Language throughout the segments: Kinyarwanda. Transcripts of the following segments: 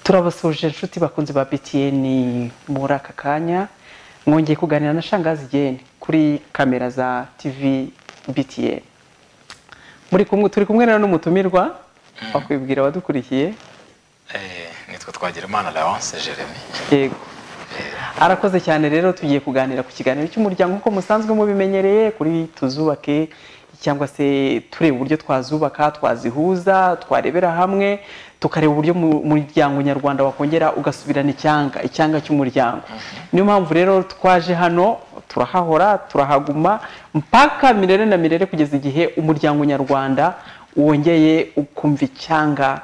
turabasuhuje inshuti bakunzi ba btn muri aka kanya mwongeye kuganira na shangazi igeni kuri kamera za tv btn muri kumwe turi kumwe rero n'umutumirwa wakwibwira abadukurikiye nitwe twagira imana lawance jeremy yego arakoze cyane rero tugiye kuganira ku kiganiro cy'umuryango nk'uko musanzwe mubimenyereye kuri tuzubake cyangwa se tureba uburyo twazubaka twazihuza twarebera hamwe tukareba uburyo mu- umuryango nyarwanda wakongera ugasubirana icyanga icyanga cy'umuryango niyo mpamvu rero twaje hano turahahora turahaguma mpaka mirere na mirere kugeza igihe umuryango nyarwanda wongeye ukumva icyanga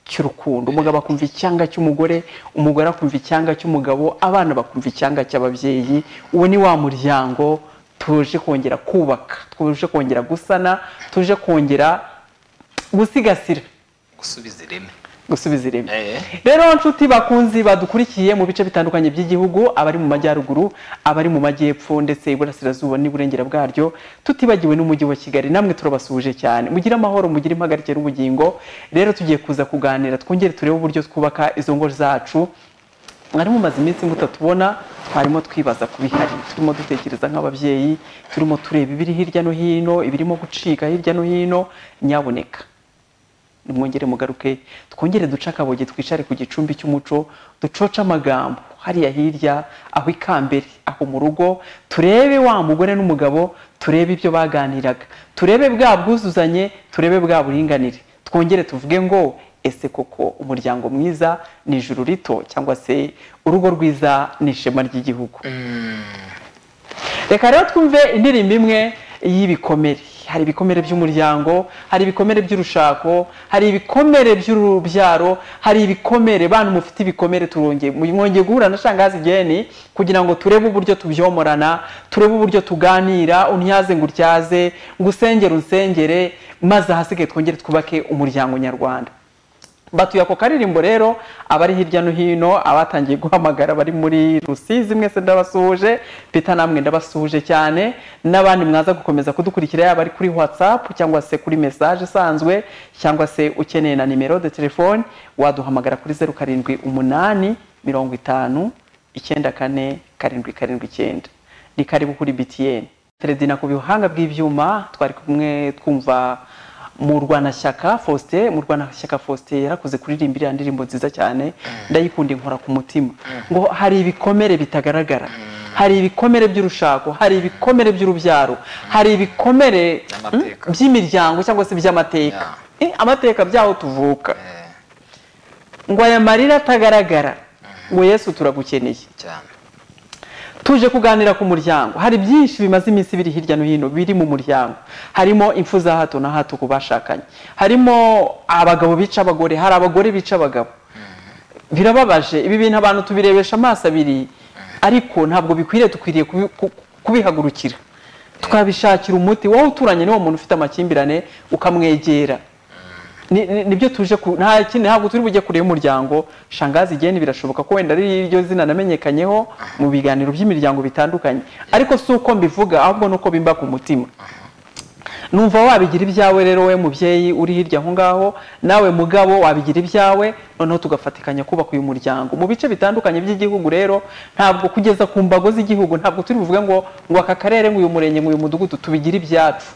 cy'urukundo umugabo akumva icyanga cy'umugore umugore akumva icyanga cy'umugabo abana bakumva icyanga cy'ababyeyi uwo ni wa muryango tuje kongera kubaka tuje kongera gusana tuje kongera gusigasira gusubiza ireme gusubiza ireme Eh. rero nshuti bakunzi badukurikiye mu bice bitandukanye by'igihugu abari mu majyaruguru abari mu majyepfo ndetse iburasirazuba n'iburengera bwaryo tutibagiwe n'umujyi wa kigali namwe turabasuhuje cyane mugire amahoro mugire impagarike n'ubugingo rero tugiye kuza kuganira twongere turebe uburyo twubaka izo ngo zacu mwari mumaze iminsi mutatubona twarimo twibaza ku bihari turimo dutekereza nk'ababyeyi turimo tureba ibiri hirya no hino ibirimo gucika hirya no hino nyaboneka nimwongere mugaruke twongere duce akaboge twicare ku gicumbi cy'umuco ducoce amagambo hariya hirya aho ikambere aho mu rugo turebe wa mugore n'umugabo turebe ibyo baganiraga turebe bwa bwuzuzanye turebe bwa buringanire twongere tuvuge ngo ese koko umuryango mwiza ni ijuru rito cyangwa se urugo rwiza ni ishema ry'igihugu reka rero twumve indirimbo imwe y'ibikomere hari ibikomere by'umuryango hari ibikomere by'urushako hari ibikomere by'urubyaro hari ibikomere bantu mufite ibikomere turongeye mwongeye guhura na shangazi igeni kugira ngo turebe uburyo tubyomorana turebe uburyo tuganira untyaze ngo utyaze ngo usengere unsengere maze ahasigaye twongere twubake umuryango nyarwanda batuye ako karirimbo rero abari hirya no hino abatangiye guhamagara bari muri rusizi mwese ndabasuhuje pita namwe ndabasuhuje cyane n'abandi mwaza gukomeza kudukurikira yaba ari kuri whatsapp cyangwa se kuri message isanzwe cyangwa se ukeneye na nimero de telefone waduhamagara kuri zeru karindwi umunani mirongo itanu icyenda kane karindwi karindwi icyenda ni karibu kuri btn teredina ku bihanga bw'ibyuma twari kumwe twumva mu rwanashyaka faustin mu rwanashyaka faustin yarakoze kuririmba iriya ndirimbo nziza cyane ndayikunda inkora ku mutima ngo hari ibikomere bitagaragara hari ibikomere by'urushako hari ibikomere by'urubyaro hari ibikomere By'amateka. mm, by'imiryango cyangwa se by'amateka Eh, amateka byaho tuvuka Eh, ngo aya marira atagaragara ngo yesu turagukeneye cyane tuje kuganira ku muryango hari byinshi bimaze iminsi biri hirya no hino biri mu muryango harimo impfu za hato na hato ku bashakanye harimo abagabo bica abagore hari abagore bica abagabo birababaje ibi bintu abantu tubirebesha amaso abiri ariko ntabwo bikwiriye dukwiriye kubi- ku- kubihagurukira tukabishakira umuti wowe uturanye n'uwo muntu ufite amakimbirane ukamwegera ni- ni- nibyo tuje ku- nta kindi ntabwo turi bujye kure y'umuryango shangazi igeni birashoboka ko wenda ari iryo zina namenyekanyeho mu biganiro by'imiryango bitandukanye ariko si uko mbivuga ahubwo ni uko bimba ku mutima numva wabigira ibyawe rero we mubyeyi uri hirya aho ngaho nawe mugabo wabigira ibyawe noneho tugafatikanya kubaka uyu muryango mu bice bitandukanye by'igihugu rero ntabwo kugeza ku mbago z'igihugu ntabwo turi buvuge ngo ngo aka karere ngo uyu murenge ngo uyu mudugudu tubigire ibyacu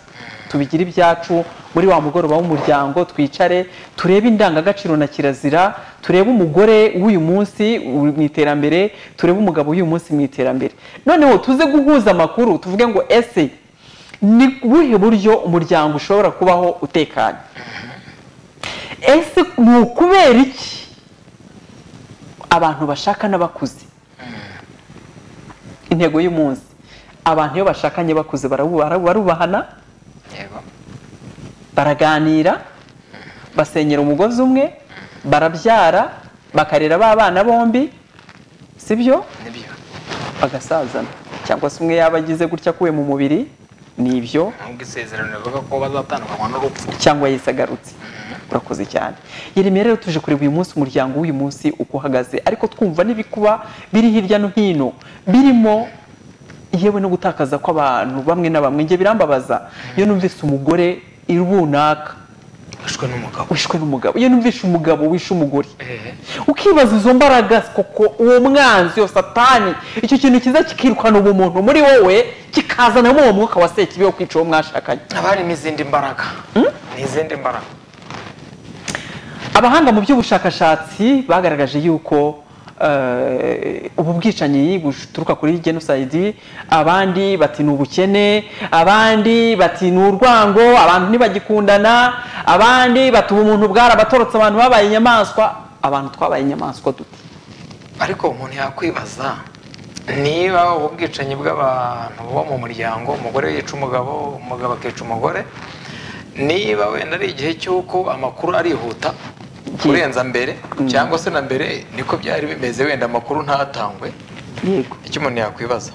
tubigire ibyacu muri wa mugoroba w'umuryango twicare turebe indangagaciro na kirazira turebe umugore w'uyu munsi u- mu iterambere turebe umugabo w'uyu munsi mu iterambere noneho tuze guhuza amakuru tuvuge ngo ese ni ubuhe buryo umuryango ushobora kubaho utekanye ese ni ukubera iki abantu bashaka n'abakuze intego y'umunsi abantu iyo bashakanye bakuze barabu- barabu- barubahana yego baraganira basenyera umugozi umwe barabyara bakarera ba bana bombi sibyo nibyo bagasazana cyangwa se umwe yaba agize gutya akuwe mu mubiri nibyo nubwo isezerano rivuga ko bazatandukanywa n'urupfu cyangwa Yesu agarutse urakoze cyane yeremiya rero tuje kureba uyu munsi umuryango w'uyu munsi uko uhagaze ariko twumva n'ibikuba biri hirya no hino birimo yewe no gutakaza kw'abantu bamwe na bamwe njye birambabaza iyo numvise umugore runaka ushwe n'umugabo wishwe n'umugabo iyo numvishe umugabo wishe umugore Eh, ukibaza izo mbaraga koko uwo mwanzi iyo satani icyo kintu kiza kikirukana ubumuntu muri wowe kikazanamo uwo mwuka wa sekibi wo kwica uwo mwashakanye haba harimo izindi mbaraga ni izindi mbaraga abahanga mu by'ubushakashatsi bagaragaje yuko eh, ubu bwicanyi buturuka kuri genocide abandi bati ni ubukene abandi bati ni urwango abantu ntibagikundana abandi bati ubu umuntu bwarabatorotse abantu babaye inyamaswa abantu twabaye inyamaswa dute ariko umuntu yakwibaza niba ubu bwicanyi bw'abantu bo mu muryango umugore yica umugabo umugabo akica umugore niba wenda ari igihe cy'uko amakuru arihuta kurenza mbere cyangwa se na mbere niko byari bimeze wenda amakuru ntatangwe yego icyo umuntu yakwibaza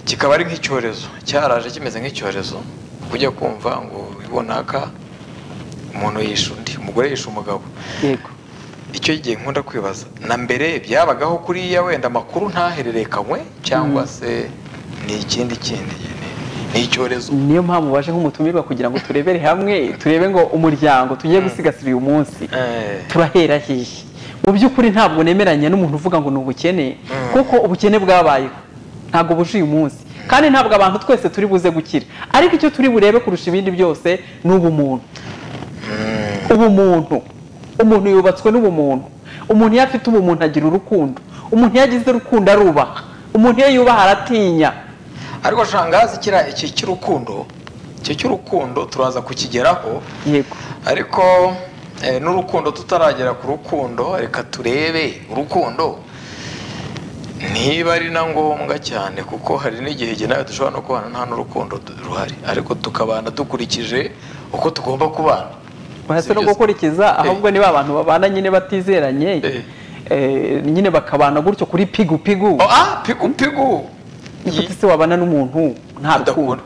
kikaba ari nk'icyorezo cyaraje kimeze nk'icyorezo ujya kumva ngo runaka umuntu yishe undi umugore yishe umugabo yego icyo gihe nkunda kwibaza na mbere byabagaho kuriya wenda amakuru ntahererekanywe cyangwa se ni ikindi kindi ni- ni icyorezo niyo mpamvu baje nk'umutumirwa kugira ngo turebere hamwe turebe ngo umuryango tugiye gusigasira uyu munsi Eh, turahera hehe mu by'ukuri ntabwo nemeranya n'umuntu uvuga ngo ni ubukene kuko ubukene bwabayeho ntabwo buje uyu munsi kandi ntabwo abantu twese turi buze gukira ariko icyo turi burebe kurusha ibindi byose ni ubumuntu ubumuntu umuntu yubatswe n'ubumuntu umuntu iyo afite ubumuntu agira urukundo umuntu iyo agize urukundo arubaha umuntu iyo yubaha aratinya ariko shangazi kiriya iki cy'urukundo icyo cy'urukundo turaza kukigeraho yego ariko eh, n'urukundo tutaragera ku rukundo reka turebe urukundo niba ari na ngombwa cyane kuko hari n'igihe igihe nawe dushobora no kubana nta n'urukundo du- ruhari ariko tukabana dukurikije uko tugomba kubana bahise no Sibyo se? gukurikiza ahubwo niba abantu babana nyine batizeranye Eh. eh, nyine bakabana gutyo kuri pigu pigu Oh, ah pigu pigu Nikuti se wabana n'umuntu nta rukundo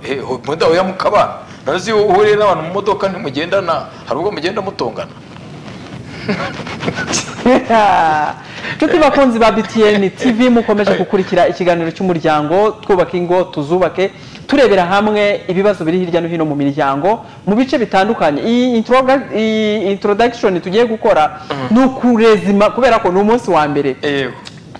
mudahuya mukabana nazi iyo uhuriye n'abantu mu modoka ntimugendana hari ubwo mugenda mutongana inshuti bakunzi ba btn tv mukomeje gukurikira ikiganiro cy'umuryango twubake ingo tuzubake turebera hamwe ibibazo biri hirya no hino mu miryango mu bice bitandukanye iyi introga- iyi introduction tugiye gukora ni ukurezima kubera ko ni umunsi wa mbere yego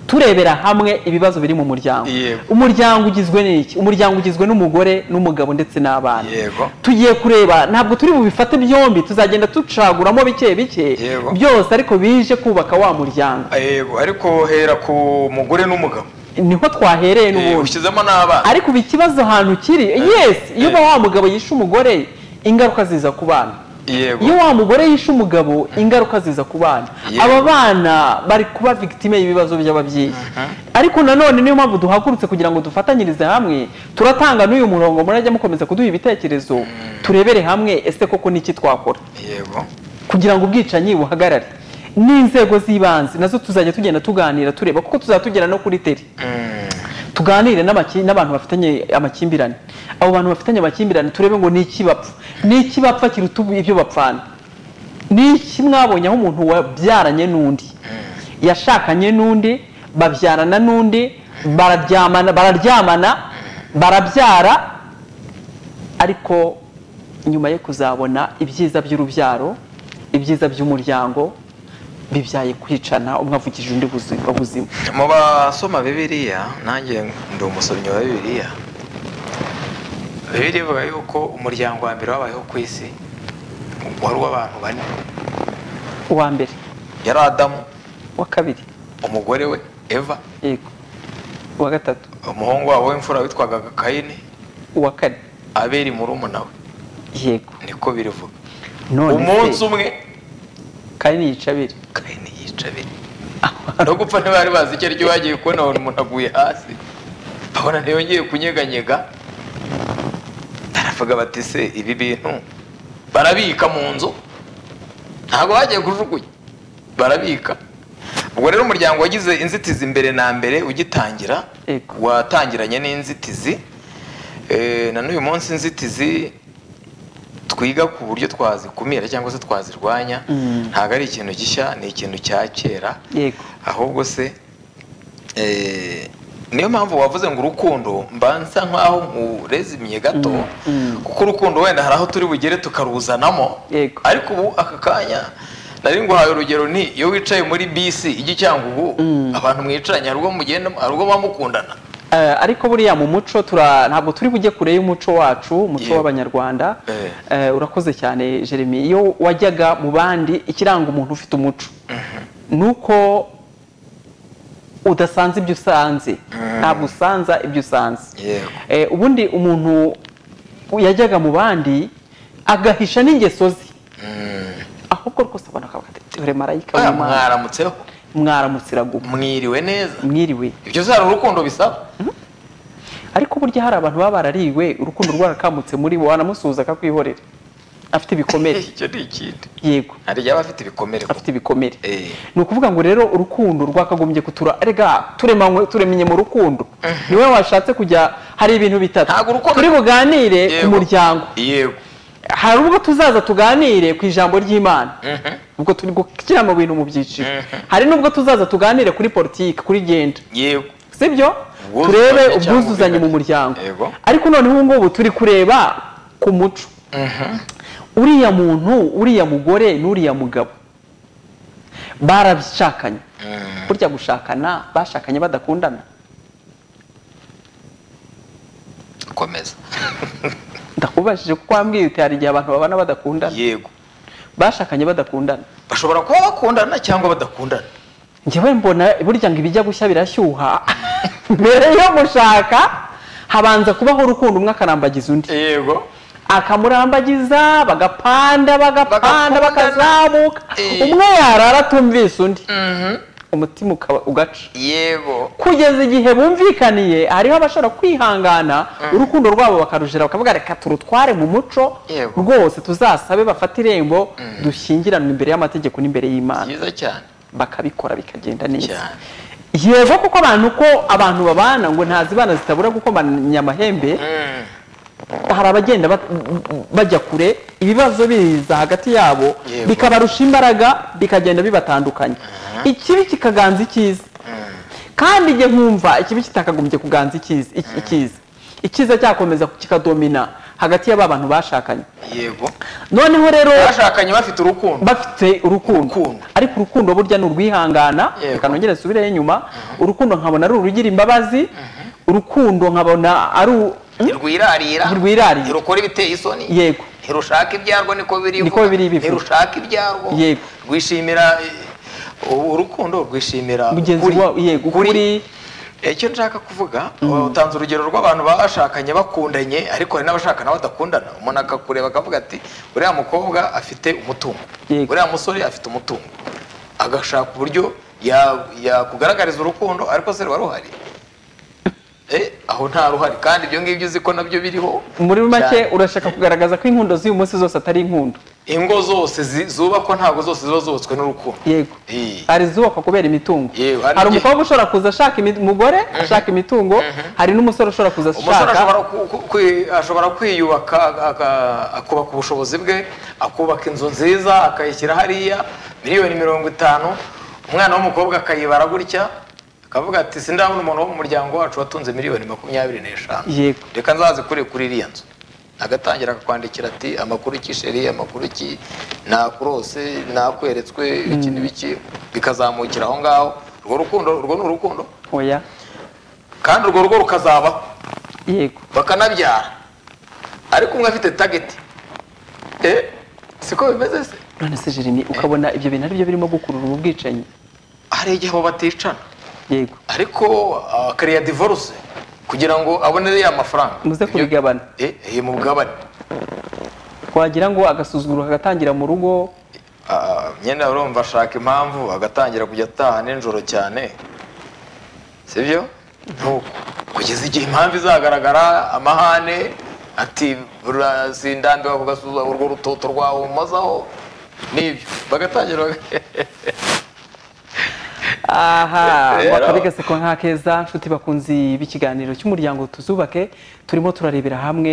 turebera hamwe ibibazo biri mu muryango Yego. umuryango ugizwe n'iki umuryango ugizwe n'umugore n'umugabo ndetse n'abana Yego. tugiye kureba ntabwo turi bubifate byombi tuzagenda ducaguramo bike bike Yego. byose ariko bije kubaka wa muryango yego ariko hera ku mugore n'umugabo niho twahereye Eh, n'ubundi ushyizemo n'abana ariko ubu ikibazo ahantu kiri yes iyo uba wa mugabo yishe umugore ingaruka ziza ku bana iyo yego wa mugore yishe umugabo ingaruka ziza ku bana Yego. aba bana bari kuba victime y'ibibazo by'ababyeyi ariko nanone niyo mpamvu duhagurutse kugira ngo dufatanyirize hamwe turatanga n'uyu murongo murajya mukomeza kuduha ibitekerezo turebere hamwe ese koko n'iki twakora yego kugira ngo ubwicanyi buhagarare n'inzego z'ibanze nazo tuzajya tugenda tuganira tureba kuko tuzajya tugera no kuri teri Mm, tuganire n'amaki- n'abantu bafitanye amakimbirane abo bantu bafitanye amakimbirane turebe ngo ni iki bapfa ni iki bapfa kiruta ubu- ibyo bapfana ni iki mwabonye aho umuntu wabyaranye n'undi yashakanye n'undi babyarana n'undi bararyamana bararyamana barabyara ariko nyuma yo kuzabona ibyiza by'urubyaro ibyiza by'umuryango bibyaye kwicana umwe avugije undi buzi- ubuzima mu basoma bibiliya nanjye ndi umusomyi wa bibiliya bibiliya ivuga yuko umuryango wa mbere wabayeho ku isi wari uw'abantu bane uwa mbere yari adamu wa kabiri umugore we eva yego uwa gatatu umuhungu wabo w'imfura witwaga kayini uwa kane aberi murumuna we yego niko birivuga none umunsi se umwe kane yica abiri kayini yica aberi no gupfa ntibari bazi icyo aricyo bagiye kubona babona umuntu aguye hasi babona ntiyongeye kunyeganyega baravuga bati se ibi bintu barabika mu nzu ntabwo bagiye kujugunya barabika ubwo rero umuryango wagize inzitizi mbere na mbere ugitangira Yego. watangiranye n'inzitizi Eh, na n'uyu munsi inzitizi twiga ku buryo twazikumira cyangwa se twazirwanya Mm. ntabwo ari ikintu gishya ni ikintu cya kera yego ahubwo se eh, niyo mpamvu wavuze ngo urukundo mbanza nk'aho nkurezimiye gato kuko urukundo wenda hari aho turi bugere tukaruzanamo Yego. ariko ubu aka kanya nari nguhaye urugero ni iyo wicaye muri bisi ijya i cyangugu abantu mwicaranye hari ubwo mugenda hari ubwo muba mukundana Eh, ariko buriya mu muco tura- ntabwo turi bujye kure y'umuco wacu umuco Yego. w'abanyarwanda Eh. Eh, urakoze cyane jeremy iyo wajyaga mu bandi ikiranga umuntu ufite umuco ni uko udasanze ibyo usanze ntabwo usanza ibyo usanze Yego. Eh, ubundi umuntu yajyaga mu bandi agahisha n'ingeso ze ahubwo rwose abona akavuga ati "Dore marayika Oya, w'Imana, mwaramutseho mwaramutsira guma mwiriwe neza mwiriwe ibyo zari urukundo bisaba ariko burya hari abantu baba barariwe urukundo rwarakamutse muri bo wanamusuhuza akakwihorera afite ibikomere icyo ni ikindi yego hari igihe aba afite ibikomere kuko afite ibikomere Eh. ni ukuvuga ngo rero urukundo rwakagombye kutura rega turemanywe turemenye mu rukundo niwe washatse kujya hari ibintu bitatu Ntabwo urukundo- turi buganire ku Yego. muryango yego hari ubwo tuzaza tuganire ku ijambo ry'imana Mhm. ubwo turi gukira mu bintu mu byiciro Mhm. hari n'ubwo tuzaza tuganire kuri politiki kuri genda yego sibyo Ubwuzuzanye turebe cyangwa ubwuzuzanye mu ubwigane. muryango Yego. ariko noneho ubu ngubu turi kureba ku muco uriya muntu uriya mugore n'uriya mugabo barabishakanye burya gushakana bashakanye badakundana komeza ndakubajije kuko wambwiye uti hari igihe abantu babana badakundana yego bashakanye badakundana bashobora kuba bakundana cyangwa badakundana njyewe mbona burya ngo ibijya gushya birashyuha mbere yo gushaka habanza kubaho urukundo umwe akarambagiza undi yego akamurambagiza bagapanda bagapanda Bagakundana. bakazamuka Eh. umwe yarara atumvise undi umutima ukaba- ugaca yego kugeza igihe bumvikaniye hariho abashobora kwihangana urukundo rwabo bakarujira bakavuga reka turutware mu muco Yego. rwose tuzasabe bafate irembo dushyingiranwe imbere y'amategeko n'imbere y'imana byiza cyane bakabikora bikagenda neza Cyane. yego kuko abantu uko abantu babana ngo ntazibana zitabura gukomanya amahembe hari abagenda bat- bajya kure ibibazo biza hagati yabo Yego. bikabarusha imbaraga bikagenda bibatandukanya ikibi kikaganza icyiza kandi njye nkumva ikibi kitakagombye kuganza icyiza iki- icyiza icyiza cyakomeza kikadomina hagati y'aba bantu bashakanye yego noneho rero bashakanye bafite urukundo bafite urukundo Urukundo. ariko urukundo burya ni urwihangana Yego. reka nongere nsubire inyuma urukundo nkabona ari urugira imbabazi urukundo nkabona ari u- ntirwirarira Ntirwirarira. ntirukora ibiteye isoni yego ntirushaka ibyarwo niko biri Niko biri bivuga. ntirushaka ibyarwo Yego. rwishimira eh, urukundo rwishimira Mugenzi ukuri. wawe, yego, Ukuri. ukuri. Eh, icyo nshaka kuvuga utanze urugero rw'abantu bashakanye bakundanye ariko hari n'abashakana badakundana umuntu akakureba akavuga ati uriya mukobwa afite umutungo Yego. uriya musore afite umutungo agashaka uburyo ya- yakugaragariza urukundo ariko se ruba ruhari Eh, aho nta ruhari kandi ibyo ngibyo uzi ko nabyo biriho muri make cyane. urashaka kugaragaza ko inkundo z'uyu munsi zose atari inkundo ingo zose zi- zubakwa ntabwo zose ziba zubatswe n'urukundo yego Eh. hari izubakwa kubera imitungo Yego, hari hari igihe- umukobwa ushobora kuza ashaka imi- umugore ashaka imitungo hari n'umusore ushobora kuza umusore ashaka ashobora ku- ku- kwi- ashobora kwiyubaka aka- akubaka ubushobozi bwe akubaka inzu nziza akayishyira hariya miliyoni mirongo itanu umwana w'umukobwa akayibara gutya akavuga ati sindabona umuntu wo mu muryango wacu watunze miliyoni makumyabiri n'eshanu Yego. reka nzazikure kuri iriya nzu agatangira akakwandikira ati amakuru iki sheri amakuru iki nakurose nakweretswe iki n'ibiki bikazamukira aho ngaho urwo rukundo urwo ni urukundo oya kandi urwo rugo rukazabaho yego bakanabyara ariko umwe afite tageti eh siko bimeze se none se jeremy ukabona ibyo bintu aribyo birimo gukurura ubu bwicanyi hari igihe abo baticana yego ariko akariya divorce kugira ngo abonere ya mafaranga muze Ibyo- kubigabana eh eh, mu bugabane wagira ngo agasuzuguro kagatangira mu rugo Ah, nyine urumva ashaka impamvu agatangira kujya ataha nijoro cyane sibyo nuko kugeza igihe impamvu izagaragara amahane ati "Bura- sindambiwe kugasuza urwo rutoto rwawe umazaho nibyo bagatangira baga- aha Rero- wakabigaseko nk'akeza nshuti bakunzi b'ikiganiro cy'umuryango tuzubake turimo turarebera hamwe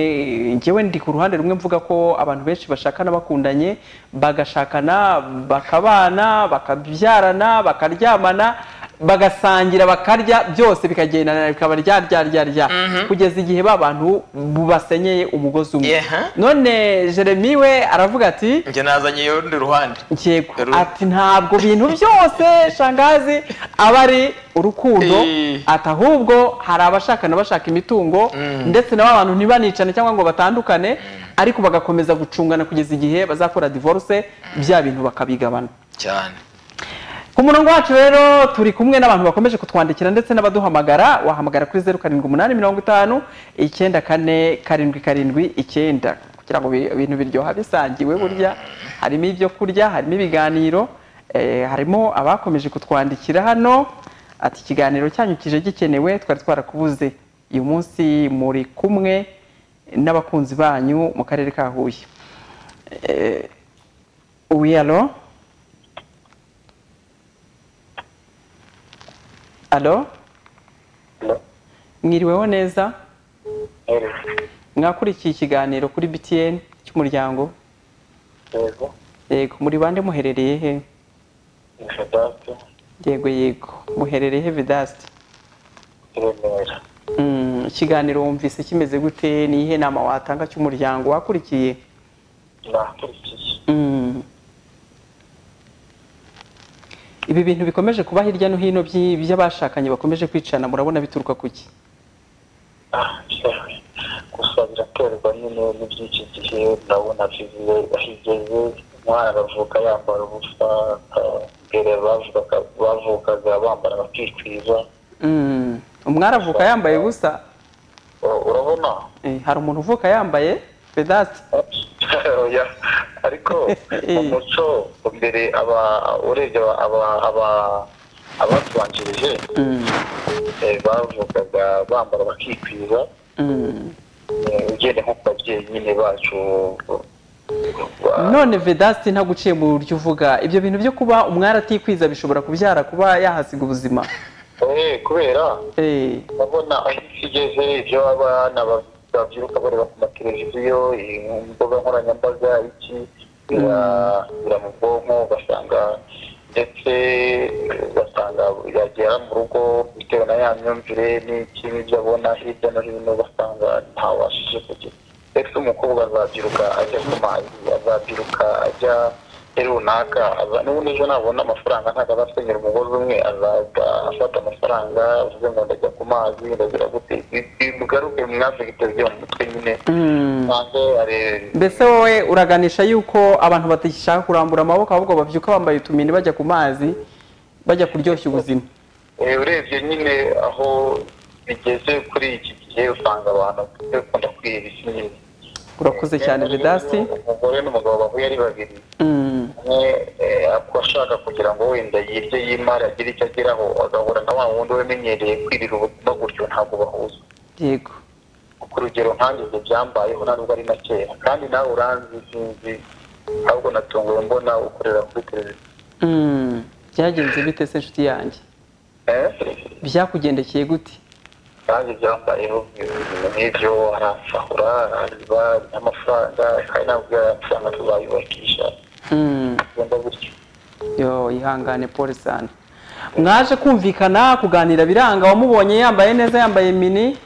njyewe ndi ku ruhande rumwe mvuga ko abantu benshi bashakana bakundanye bagashakana bakabana bakabyarana bakaryamana bagasangira bakarya byose bikagendana bikaba rya rya rya rya kugeza igihe ba bantu basenyeye umugozi umwe Yeha. none jeremy we aravuga ati njye nazanye urundi ruhande yego Ru- ati ntabwo bintu byose shangazi aba ari urukundo Eh. ati ahubwo hari abashakana bashaka imitungo ndetse nabo abantu ntibanicane cyangwa ngo batandukane ariko bagakomeza gucungana kugeza igihe bazakora divorce bya bintu bakabigabana cyane ku murongo wacu rero turi kumwe n'abantu bakomeje kutwandikira ndetse n'abaduhamagara wahamagara kuri zeru karindwi umunani mirongo itanu icyenda kane karindwi karindwi icyenda kugira ngo bi- ibintu biryoha bisangiwe burya harimo ibyo kurya harimo ibiganiro eh, harimo abakomeje kutwandikira hano ati ikiganiro cyanyu kije gikenewe twari twarakubuze uyu munsi muri kumwe n'abakunzi banyu mu karere ka huye Eh, oui alo alo mwiriweho neza mwakurikiye ikiganiro kuri btn cy'umuryango yego yego muri bande muherereye he ni fedasi yego yego muherereye he vidasti i remera Mm, ikiganiro wumvise kimeze gute ni iyihe nama watanga cy'umuryango wakurikiye nakurikiye Mm. ibi bintu bikomeje kuba hirya no hino by'i- by'abashakanye bakomeje kwicana murabona bituruka ku ki ah yewe gusa biraterwa nyine n'iby'iki gihe ndabona viziyo ahigeze umwana aravuka yambara ubusa aka- mbere bavugaga bavukaga bambara bakikwiza Mm. umwari avuka yambaye ubusa U- urabona Eh, hari umuntu uvuka yambaye vedasti Oya, ariko mu muco mbere aba urebye aba- aba- aba- abatubanjirije Mm. eh, bavugaga bambara bakikwiza Mm. Eh, ugende nko ku babyeyi nyine bacu ba- none vedasti ntabwo uciye mu buryo uvuga ibyo bintu byo kuba umwari atikwiza bishobora kubyara kuba yahasiga ubuzima Eh, kubera Eh, urabona aho isi igeze ibyo abana ba- babyiruka bareba ku mateleviziyo eh, mu mbuga nkoranyambaga iki bira- bira mu bwonko ugasanga ndetse ugasanga yagera mu rugo bitewe na ya myumvire n'iki n'ibyo abona hirya no hino ugasanga ntawabashije kugira ese umukobwa azabyiruka ajya ku mazi azabyiruka ajya muri runaka aza- n'ubundi ejo nabona amafaranga ntabwo azasenyera umugozi umwe azaza afata amafaranga avuze ngo ndajya ku mazi ndagira gute bigaruke mwafite byo mu mutwe nyine mm. nsanze ari mbese wowe uraganisha yuko abantu badashaka kurambura amaboko ahubwo babyuka bambaye utumini bajya ku mazi bajya kuryoshya ubuzima Eh, urebye nyine aho bigeze kuri iki gihe usanga abantu bakunda kwihera isi nyine urakoze cyane vedasti umugore n'umugabo bahuye ari babiri Mm. umwe eh, ako ashaka kugira ngo wenda yirye yimare agire icyo ageraho agahura na wa wundi wamenyereye kwirira ubuzima gutyo ntabwo bahuza yego ku rugero nkangize byambayeho nta nubwo ari na kera kandi nawe uranzi sinzi ahubwo natunguwe mbona ukorera kuri televiziyo Mm. byagenze bite se inshuti yanjye Eh, byakugendekeye gute kandi byambayeho ibintu nk'ibyo aransahura arareba n'amafaranga kandi nabwo amafaranga tuzayubakisha Mm. bigenda gutyo yo ihangane pole sana mwaje kumvikana kuganira biranga wamubonye yambaye neza yambaye mini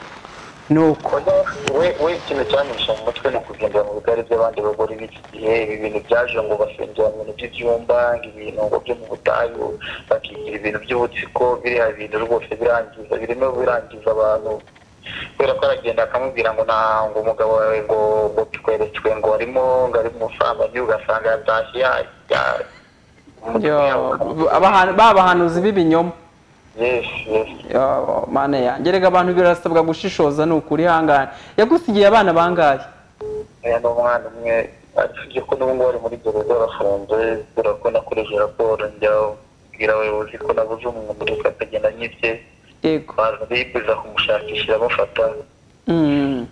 nuko Oya, we we ikintu cyanyihisha mu mutwe ni ukugendera mu bigari by'abandi bagore b'iki gihe ibi bintu byaje ngo basengera mu bintu by'ibyumba ngo ibintu ngo byo mu butayu bakigira ibintu by'ubutsiko biriya bintu rwose birangiza birimo birangiza abantu kubera ko aragenda akamubwira ngo nta ngo umugabo wawe ngo ngo tweretswe ngo arimo ngo ari mu busambanyi ugasanga yatashye ya- ya- Yo, abahan- babahanuzi b'ibinyoma Yes, yes. Yo, mana yanjye reka abantu birasabwa gushishoza ni ukuri ihangane yagusigiye abana bangahe aya ni umwana umwe usibye ko n'ubu ngubu ari muri gereza arafunze kubera ko nakoresheje raporo njya kubwira abayobozi ko nabuze umuntu muri twe akagenda anyibye yego baza bibuza kumushakishira bamufata Mm.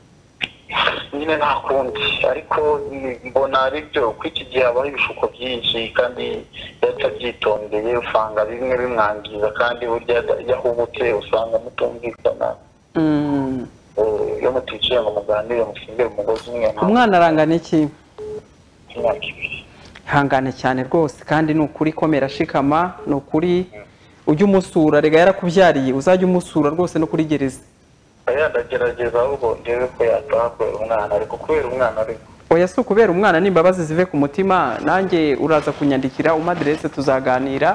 nyine nta kundi ariko mm, mbona ari byo ko iki gihe habaho ibishuko byinshi kandi iyo atabyitondeye usanga bimwe bimwangiza kandi burya iyo ahubutse usanga mutumvikana Mm. Eh, iyo muticaye ngo muganire musingire umugozi umwe nta umwana arangana iki imyaka ibiri ihangane cyane rwose kandi ni ukuri komera shikama ni ukuri ujye umusura rega yarakubyariye uzajya umusura rwose no kuri gereza yandagerageza ahubwo ngewe ko yataha kubera umwana ariko kubera umwana ariko oya si ukubera umwana n'imbabazi zive ku mutima nanjye uraza kunyandikira umaderese tuzaganira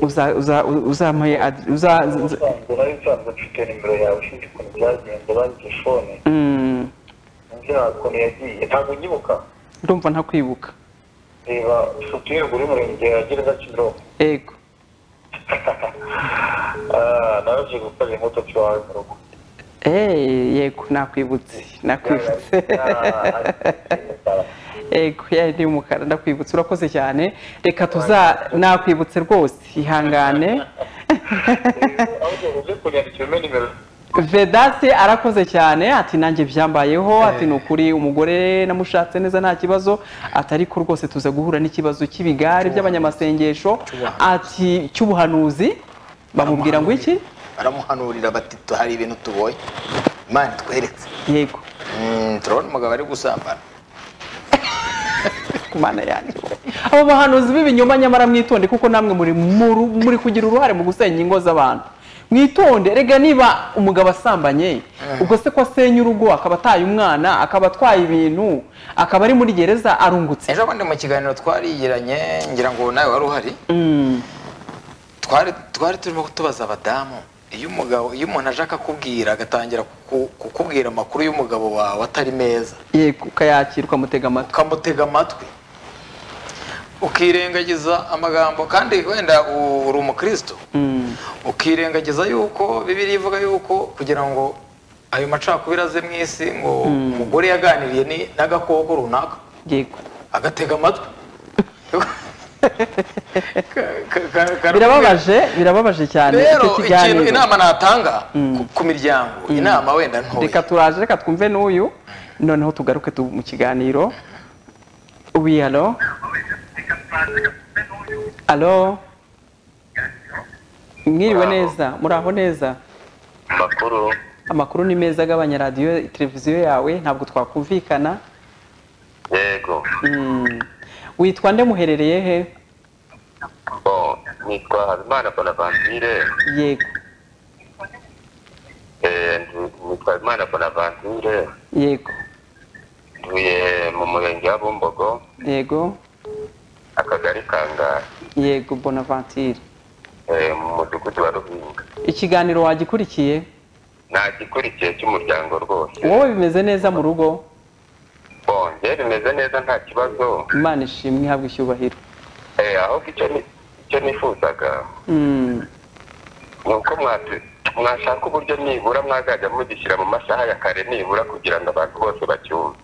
uza- uza- uzamuhe ad- uza- uza- usanzwe nari nsanzwe mfite nimero yawe ushinzwe ukuntu byagenze bangize fone Mm, ngira ukuntu yagiye ntabwo unyibuka ndumva ntakwibuka reba ufite irembo y'umurenge ya gereza kimironko ego Ah, naraje gukorera imodoka iwawe mu rugo Eh, yego nakwibutse nakwibutse ego ya ndi umukara ndakwibutse urakoze cyane reka tuza nakwibutse rwose ihangane ahubwo uze kunyandikira umpe nimero vedasi arakoze cyane ati nanjye byambayeho ati ni ukuri umugore namushatse neza nta kibazo ati ariko rwose tuza guhura n'ikibazo cy'ibigare by'abanyamasengesho ati cy'ubuhanuzi bamubwira ngo iki baramuhanurira bati "Tu- hari ibintu tubonye imana itweretse yego Mm, turabona umugabo ari gusambana ku mana yanjye abo bahanuzi b'ibinyoma nyamara mwitonde kuko namwe muri muru- muri kugira uruhare mu gusenya ingo z'abantu mwitonde rega niba umugabo asambanye ubwo se ko asenya urugo akaba ataye umwana akaba atwaye ibintu akaba ari muri gereza arungutse ejo bundi mu kiganiro twarigiranye ngira ngo nawe wari uhari Mm. twari twari turimo tubaza abadamu iyo umugabo iyo umuntu aje akakubwira agatangira kuku- kukubwira amakuru y'umugabo wawe atari meza yego ukayakira ukamutega amatwi ukamutega amatwi ukirengagiza amagambo kandi wenda u- uri umukristo Mm. ukirengagiza yuko bibiri ivuga yuko kugira ngo ayo macakubiri aze mu isi ngo umugore yaganiriye ni- n'agakoko runaka yego agatega amatwi Ka- ka- ka- ka- birababaje birababaje cyane rero icyo ikintu kiganiro inama natanga ku- ku miryango inama wenda reka ntoya turaje reka twumve n'uyu noneho tugaruke tu- mu kiganiro ubi alo alo mwiriwe Bravo. neza muraho neza makuru amakuru ni meza agabanya radiyo televiziyo yawe ntabwo twakumvikana yego Mm. witwa nde muherereye he Bon, nitwa habimana bonaventure yego Eh, ndi- nitwa habimana bonaventure yego ntuye mu murenge wa bumbogo yego akagari kangara yego bonaventure eh, mu mudugudu wa ruhinga ikiganiro wagikurikiye nta gikurikiye cy'umuryango rwose wowe bimeze neza mu rugo Bon, njye bimeze neza nta kibazo imana ishimwe ihabwa icyubahiro Eh, ahubwo icyo ni- icyo nifuzaga Mm, ni uko mwatu- mwashaka uburyo nibura mwazajya mugishyira mu masaha ya kare nibura kugira ngo abantu bose bacyumve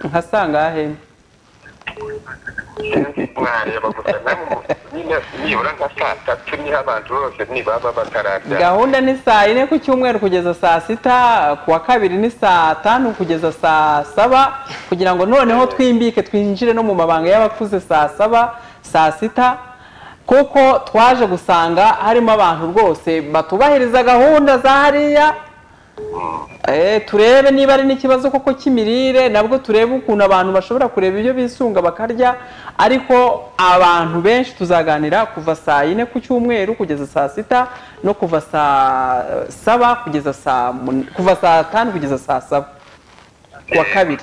nka sangahe sinzi mwareba gusa namwe mu- nyine nibura nka saa tatu niho abantu bose nibaba batararya gahunda ni saa yine ku cyumweru kugeza saa sita ku wa kabiri ni saa tanu kugeza saa saba kugira ngo noneho twimbike twinjire no mu mabanga y'abakuze saa saba saa sita kuko twaje gusanga harimo abantu rwose batubahiriza gahunda za hariya Eh, turebe niba ari n'ikibazo koko cy'imirire nabwo turebe ukuntu abantu bashobora kureba ibyo bisunga bakarya ariko abantu benshi tuzaganira kuva saa yine ku cyumweru kugeza saa sita no kuva saa saba kugeza saa mun- kuva saa tanu kugeza saa saba kuwa kabiri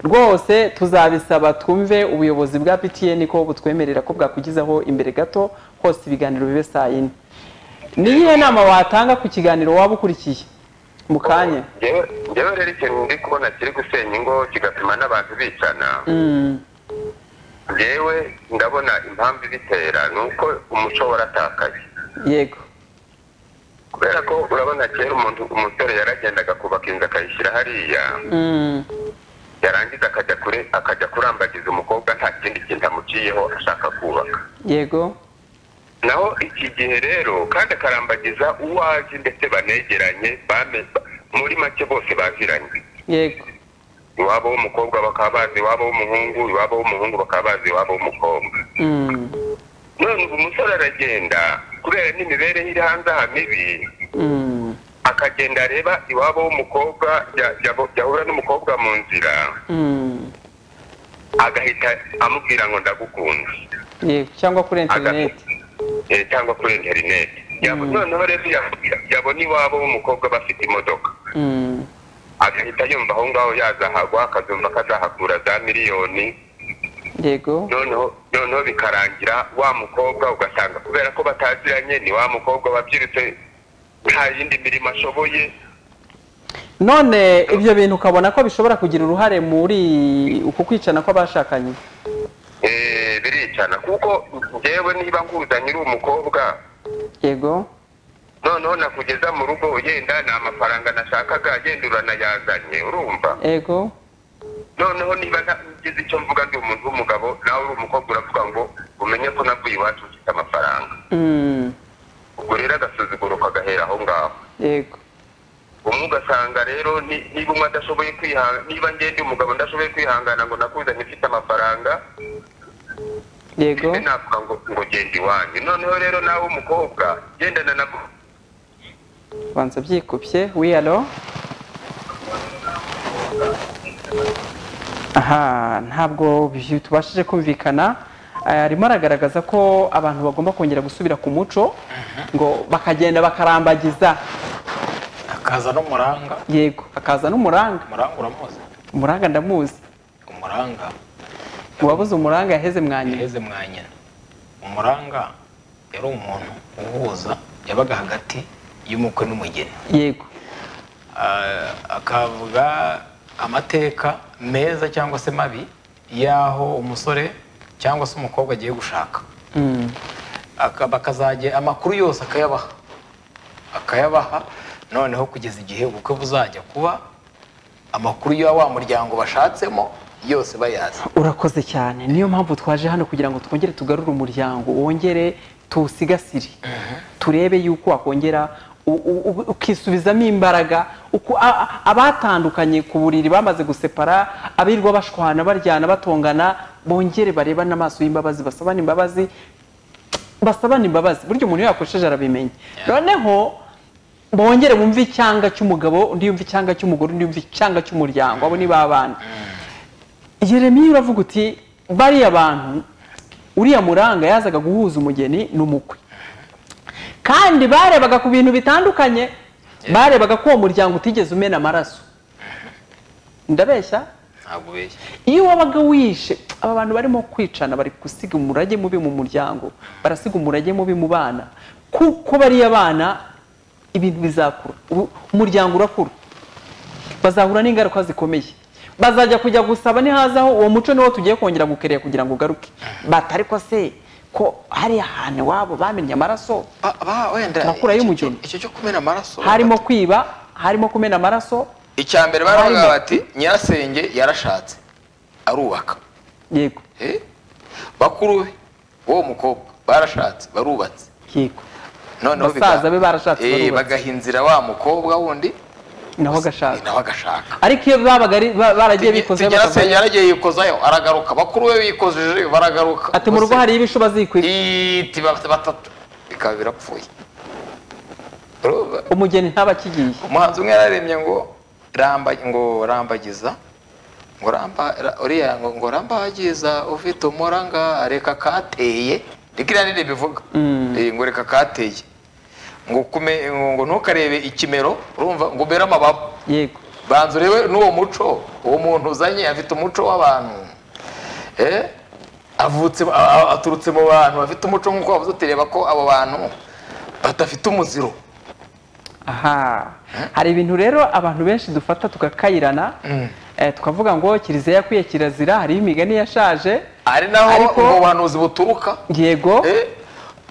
rwose tuzabisaba twumve ubuyobozi bwa ptn ko butwemerera ko bwakugizaho imbere gato hose ibiganiro bibe saa yine ni iyihe nama watanga ku kiganiro waba ukurikiye mu kanya Njyewe- njyewe rero ikintu ndi kubona kiri gusenya ingo kigatuma n'abantu bicana Mm, njyewe ndabona impamvu ibitera ni uko umuco waratakaye yego kubera ko urabona kera umuntu umusore yaragendaga kubaka inzu akayishyira hariya Mm, yarangiza akajya kure akajya kurambagiza umukobwa nta kindi kintu amuciyeho ashaka kubaka yego naho iki gihe rero kandi akarambagiza uwo azi ndetse banegeranye bame- ba- muri make bose baziranye yego iwabo w'umukobwa bakaba bazi iwabo w'umuhungu iwabo w'umuhungu bakaba bazi iwabo w'umukobwa Mm, none ubu umusore aragenda kubera n'imibereho iri hanze aha mibi mm, akagenda areba iwabo w'umukobwa ya- ya- yahura n'umukobwa mu nzira mm, agahita amubwira ngo ndagukunda yego cyangwa kuri Aga- interineti eh, cyangwa kuri interineti yabo noneho rero yakira yabona iwabo w'umukobwa bafite imodoka Mm. agahita yumva aho ngaho yazahagwa akazumva ko azahakura za miliyoni yego noneho noneho bikarangira wa mukobwa ugasanga kubera ko bataziranye ni wa mukobwa wabyirutse nta yindi mirimo ashoboye none ibyo bintu ukabona ko bishobora kugira uruhare muri uku kwicana kw'abashakanye eh, biricana kuko njyewe niba nkuzanye uri umukobwa yego noneho nakugeza mu rugo yenda ni amafaranga nashakaga yenda uranayazanye urumva yego noneho niba ngize icyo mvuga ndi umuntu w'umugabo nawe uri umukobwa uravuga ngo umenye ko navuye iwacu mfite amafaranga Mm. ubwo rero agasuzuguro kagahera aho ngaho yego umwe ugasanga rero ni- niba umwe adashoboye kwihangana niba njye ndi umugabo ndashoboye kwihangana ngo nakuzanye mfite amafaranga yego ese navuga ngo ngo genda iwanyu noneho rero nawe umukobwa gendana na banza byikubye wiyalo aha ntabwo byu- tubashije kumvikana Eh, arimo aragaragaza ko abantu bagomba kongera gusubira ku muco ngo bakagenda bakarambagiza akaza n'umuranga yego hakaza n'umuranga umuranga uramuzi umuranga ndamuzi umuranga uwabuze umuranga yaheze mwanyina yaheze mwa nyina umuranga yari umuntu uhuza yabaga hagati y'umukwe n'umugeni yego Ah, akavuga amateka meza cyangwa se mabi y'aho umusore cyangwa se umukobwa agiye gushaka Mm. Aka- bakazajya amakuru yose akayabaha akayabaha noneho kugeza igihe ubukwe buzajya kuba amakuru ya wa muryango bashatsemo yose bayazi urakoze cyane niyo mpamvu twaje hano kugira ngo twongere tugarure umuryango wongere tuwusigasire turebe yuko wakongera u- u- u- ukisubizamo imbaraga uko a- a- abatandukanye ku buriri bamaze gusepara abirirwa bashwana baryana batongana bongere barebane amaso y'imbabazi basabane imbabazi basabana imbabazi burya umuntu iyo yakosheje arabimenya noneho bongere bumve icyanga cy'umugabo undi yumve icyanga cy'umugore undi yumve icyanga cy'umuryango abo ni babana Yeremiya uravuga uti bariya bantu uriya muranga yazaga guhuza umugeni n'umukwe kandi barebaga ku bintu bitandukanye barebaga ko uwo muryango utigeze umena amaraso ndabeshya ntabwo ubeshya iyo wabaga wishe aba bantu barimo kwicana bari gusiga umurage mubi mu muryango barasiga umurage mubi mu bana kuko bariya bana ibintu bizakura ubu umuryango urakura bazahura n'ingaruka zikomeye bazajya kujya gusaba nihazaho uwo muco niwo tugiye kongera gukerera kugira ngo ugaruke batari ko se ko hariya hantu iwabo bamennye amaraso Ba- ba- wenda Makuru icyo- y'umugeni. icyo cyo kumena amaraso harimo kwiba harimo kumena amaraso icya mbere baravuga harimo- bati nyirasenge yarashatse arubaka yego Eh? bakuru be w'uwo mukobwa barashatse barubatse yego noneho biga- Basaza be barashatse, Eh, barubatse. bagaha inzira wa mukobwa wundi naho agashaka nawe agashaka ariko iyo babaga ari- ba- baragiye bikoze tugerasenge yaragiye yikozayo aragaruka bakuru be bikojeje baragaruka ati mu rugo hari ibishu bazikwira iti bafite batatu bikaba birapfuye Urumva? umugeni ntaba akigiye umuhanzi umwe yararembye ngo ramba ngo rambagiza ngo ramba ra- uriya ngo ngo rambagiza ufite umuranga reka kateye reka iriya nini bivuga Mm. Eh, ngo reka kateye ngo kume ngo ngo ntukarebe ikimero urumva ngo ubere amababa yego banzurewe n'uwo muco uwo muntu uzanye afite umuco w'abantu Eh, avutse a- a- aturutse mu bantu bafite umuco nk'uko wavuze utireba ko abo bantu badafite umuziro aha hari ibintu rero abantu benshi dufata tugakayirana Mm. eh, tukavuga ngo kiliziya yakwiye kirazira hariho imigani yashaje ari naho Ariko- ubwo buhanuzi buturuka yego Eh,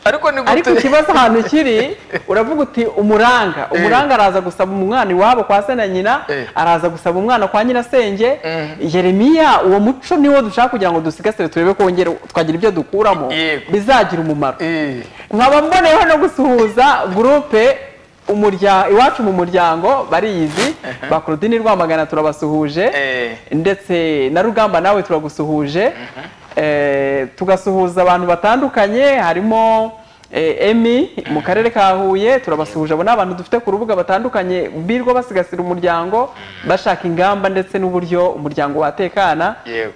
ariko ni ariko ikibazo ahantu kiri uravuga uti umuranga umuranga araza gusaba umwana iwabo kwa se na nyina Eh. araza gusaba umwana kwa nyirasenge Mhm. yeremiya uwo muco niwo dushaka kugira ngo dusigasire turebe ko wongere twagira ibyo dukuramo Yego. bizagira umumaro Eh, nkaba mboneyeho no gusuhuza gurupe umurya- iwacu mu muryango bariyizi ba Claudine Rwamagana turabasuhuje Eh. ndetse na Rugamba nawe turagusuhuje Eh, tugasuhuza abantu batandukanye harimo eh, Emi mu karere ka Huye turabasuhuje abo ni abantu dufite ku rubuga batandukanye birirwa basigasira umuryango bashaka ingamba ndetse n'uburyo umuryango watekana yego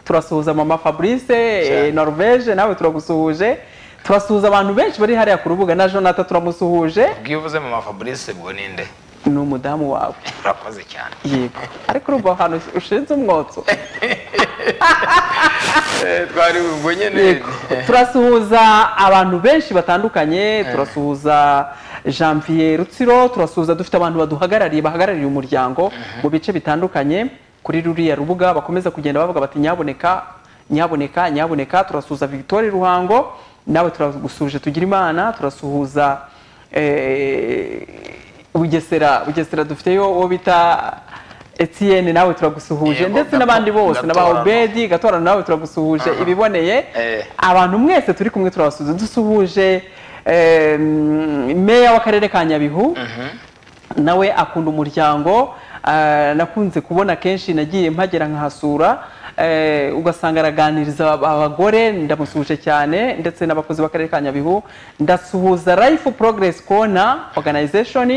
turasuhuza mama fabrice eh, norvege nawe turagusuhuje turasuhuza abantu benshi bari hariya ku rubuga na jonathan turamusuhuje ubwo iyo uvuze mama fabrice ubwo ninde ni umudamu wawe urakoze cyane yego ariko urumva ahantu ushinze umwotso twari ubwo nyine Yego. turasuhuza abantu benshi batandukanye turasuhuza janvier rutsiro turasuhuza dufite abantu baduhagarariye bahagarariye umuryango mu bice bitandukanye kuri ruriya rubuga bakomeza kugenda bavuga bati nyaboneka nyaboneka nyaboneka turasuhuza victoire ruhango nawe turagusuje tugira imana turasuhuza eh, bugesera bugesera dufiteyo uwo bita etienne nawe turagusuhuje Yego, ndetse n'abandi Gato- bose Gatorano. n'abahoberi Edi gatorano nawe turagusuhuje ibiboneye Eh. abantu mwese turi kumwe turabasuhuza dusuhuje eh, meya w'akarere ka nyabihu nawe akunda umuryango eh, nakunze kubona kenshi nagiye mpagera nkahasura eh, ugasanga araganiriza ab- abagore ndamusuhuje cyane ndetse n'abakozi b'akarere ka nyabihu ndasuhuza life progress corner organization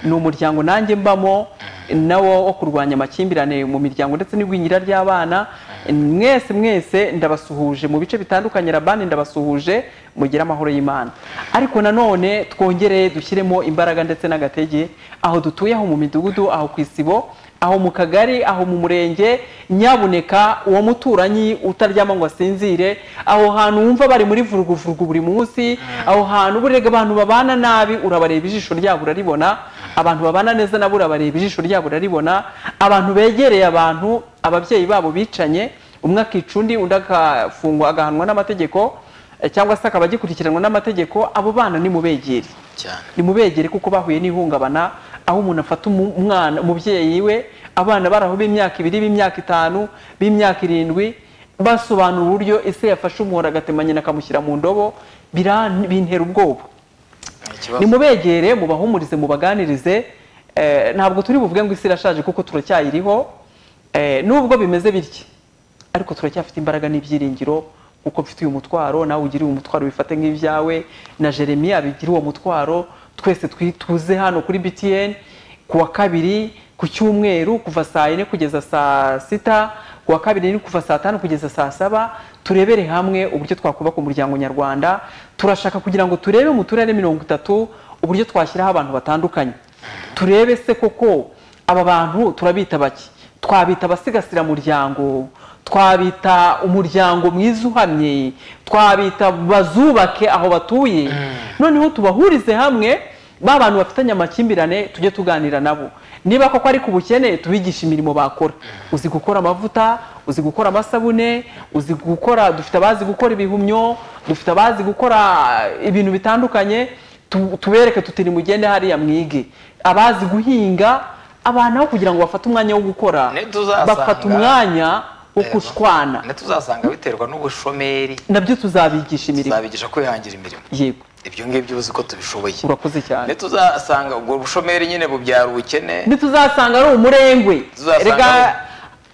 ni umuryango nanjye mbamo nawo wo kurwanya amakimbirane mu miryango ndetse n'igwingira ry'abana mwese mwese ndabasuhuje mu bice bitandukanye rabani ndabasuhuje mugire amahoro y'imana ariko nanone twongere dushyiremo imbaraga ndetse n'agatege aho dutuye aho mu midugudu aho ku isibo aho mu kagari aho mu murenge nyaboneka uwo muturanyi utaryama ngo asinzire aho hantu wumva bari muri vuruguvurugu buri munsi aho hantu burega abantu babana nabi urabareba ijisho ryabo uraribona abantu babana neza nabo urabareba ijisho ryabo uraribona abantu begereye abantu ababyeyi babo bicanye umwe akica undi undi agafungwa agahanwa n'amategeko eh, cyangwa se akaba agikurikiranwa n'amategeko abo bana ni mubegeri cyane nimubegere kuko bahuye n'ihungabana aho umuntu afata umu- umwana umubyeyi we abana bari aho b'imyaka ibiri b'imyaka itanu b'imyaka irindwi basobanura uburyo ese yafashe umuhoro agatema nyina akamushyira mu ndobo biran- bintera ubwoba ni ikibazo nimubegere mubahumurize mubaganirize eh, ntabwo turi buvuge ngo isi irashaje kuko turacyayiriho eh, nubwo bimeze bitya ariko turacyafite imbaraga n'ibyiringiro kuko mfite uyu mutwaro nawe ugiriye umutwaro wifate nk'ibyawe na jeremiya bigire uwo mutwaro twese twi- tuze hano kuri btn ku wa kabiri ku cyumweru kuva saa yine kugeza saa sita ku wa kabiri ni kuva saa tanu kugeza saa saba turebere hamwe uburyo twakubaka umuryango nyarwanda turashaka kugira ngo turebe mu turere mirongo itatu uburyo twashyiraho abantu batandukanye turebe se koko aba bantu turabita bake twabita abasigasira muryango twabita umuryango mwiza uhamye twabita bazubake aho batuye noneho tubahurize hamwe ba bantu bafitanye amakimbirane tujye tuganira nabo niba koko ari ku bukene tubigisha imirimo bakora uzi gukora amavuta uzi gukora amasabune uzi gukora dufite abazi gukora ibihumyo dufite abazi gukora ibintu bitandukanye tu- tubereke tutiri mugende hariya mwige abazi guhinga abantu aho kugira ngo bafate umwanya wo gukora Ntituzasanga- bafata umwanya wo Yego. kushwana ntituzasanga biterwa n'ubushomeri nabyo tuzabigisha imirimo tuzabigisha kwihangira imirimo yego ibyo ngibyo uzi ko tubishoboye urakoze cyane ntituzasanga ubwo bushomeri nyine bubyara ubukene ntituzasanga ari umurengwe Tuzasanga rega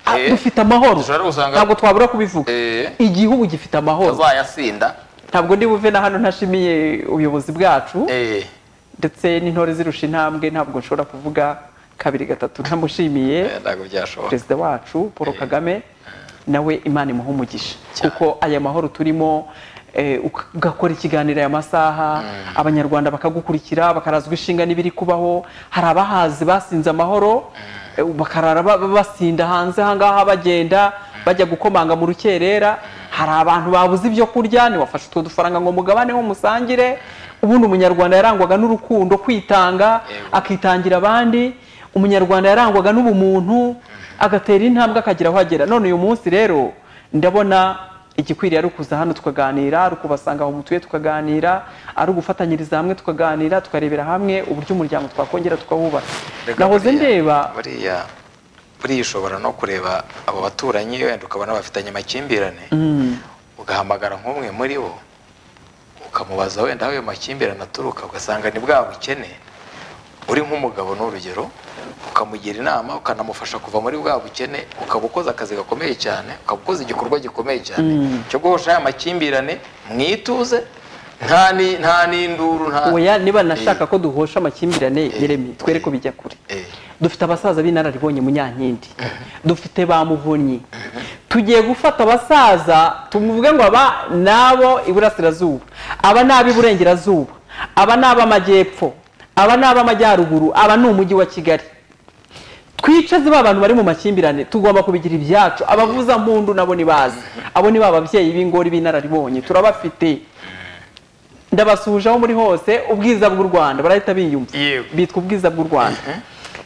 ari- ah, dufite amahoro Dushobora gusanga- ntabwo twabura kubivuga Eh. igihugu gifite amahoro tuzayasinda ntabwo ndi buve na hano ntashimiye ubuyobozi bwacu eh ndetse n'intore zirusha intambwe ntabwo nshobora kuvuga kabiri gatatu ntamushimiye eh, ntabwo byashoboka perezida wacu paul kagame nawe imana imuha umugisha kuko aya mahoro turimo eh, ugakora ikiganiro aya masaha abanyarwanda bakagukurikira bakarazwa ishinga n'ibiri kubaho hari abahazi basinze amahoro eh, bakarara ba- ba- basinda hanze ahangaha bagenda bajya gukomanga mu rukerera hari abantu babuze ibyo kurya niwafashe utwo dufaranga ngo mugabaneho musangire ubundi umunyarwanda yarangwaga n'urukundo kwitanga Yego. akitangira abandi umunyarwanda yarangwaga n'ubumuntu agatera intambwe akagira aho agera none uyu munsi rero ndabona igikwiriye ari ukuza hano tukaganira ari ukubasanga aho mutuye tukaganira ari ugufatanyiriza hamwe tukaganira tukarebera hamwe uburyo umuryango twakongera tukawubaka Reka nahoze buriya- ndeba buriya buriya ushobora no kureba abo baturanyi wenda ukabona bafitanye amakimbirane Mm, ugahamagara nk'umwe muri bo ukamubaza wenda aho ayo makimbirane aturuka ugasanga ni bwa bukene uri nk'umugabo ni urugero ukamugira inama ukanamufasha kuva muri bwa bukene ukaba ukoze akazi gakomeye cyane ukaba ukoze igikorwa gikomeye cyane Mm. cyo guhosha ya makimbirane mwituze nta ni nta n'induru nta oya niba nashaka ko duhosha amakimbirane yeremi twere ko bijya kure Eh. dufite abasaza b'inararibonye munyankindi dufite ba muvunyi tugiye gufata abasaza tuvuge ngo aba ni abo iburasirazuba aba ni ab'iburengerazuba aba ni ab'amajyepfo aba ni ab'amajyaruguru aba ni umujyi wa kigali twicaze ba bantu bari mu makimbirane tugomba kubigira ibyacu abavuzampundu nabo ni bazi abo ni ba babyeyi b'ingori b'inararibonye turabafite ndabasuhuje aho muri hose ubwiza bw'u rwanda barahita biyumva Yego. bitwa ubwiza bw'u rwanda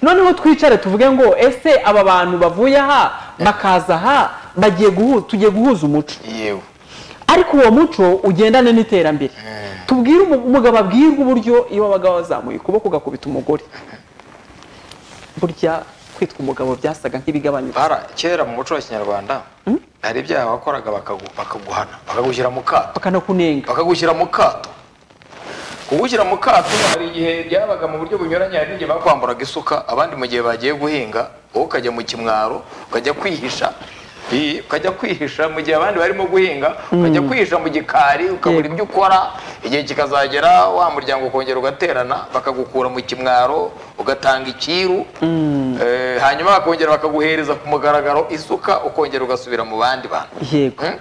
noneho twicare tuvuge ngo ese aba bantu bavuye aha bakaza aha bagiye guhu- tugiye guhuza umuco yewe ariko uwo muco ugendane n'iterambere tubwire umu- umugabo abwirwe uburyo iyo wabaga wazamuye ukuboko ugakubita umugore burya kwitwa umugabo byasaga nk'ibigabanyutse bara kera mu muco wa kinyarwanda hari ibyaha wakoraga bakagu- bakaguhana bakagushyira mu kato bakanakunenga bakagushyira mu kato kugushyira mu kato hari igihe byabaga mu buryo bunyuranye hari igihe bakwamburaga isuka abandi mu gihe bagiye guhinga wowe ukajya mu kimwaro ukajya kwihisha i- ukajya kwihisha mu gihe abandi barimo guhinga ukajya kwihisha mu gikari ukabura Yego. ibyo ukora igihe kikazagera wa muryango ukongera ugaterana bakagukura mu kimwaro ugatanga ikiru Eh, hanyuma bakongera bakaguhereza ku mugaragaro isuka ukongera ugasubira mu bandi bantu yego Hmm?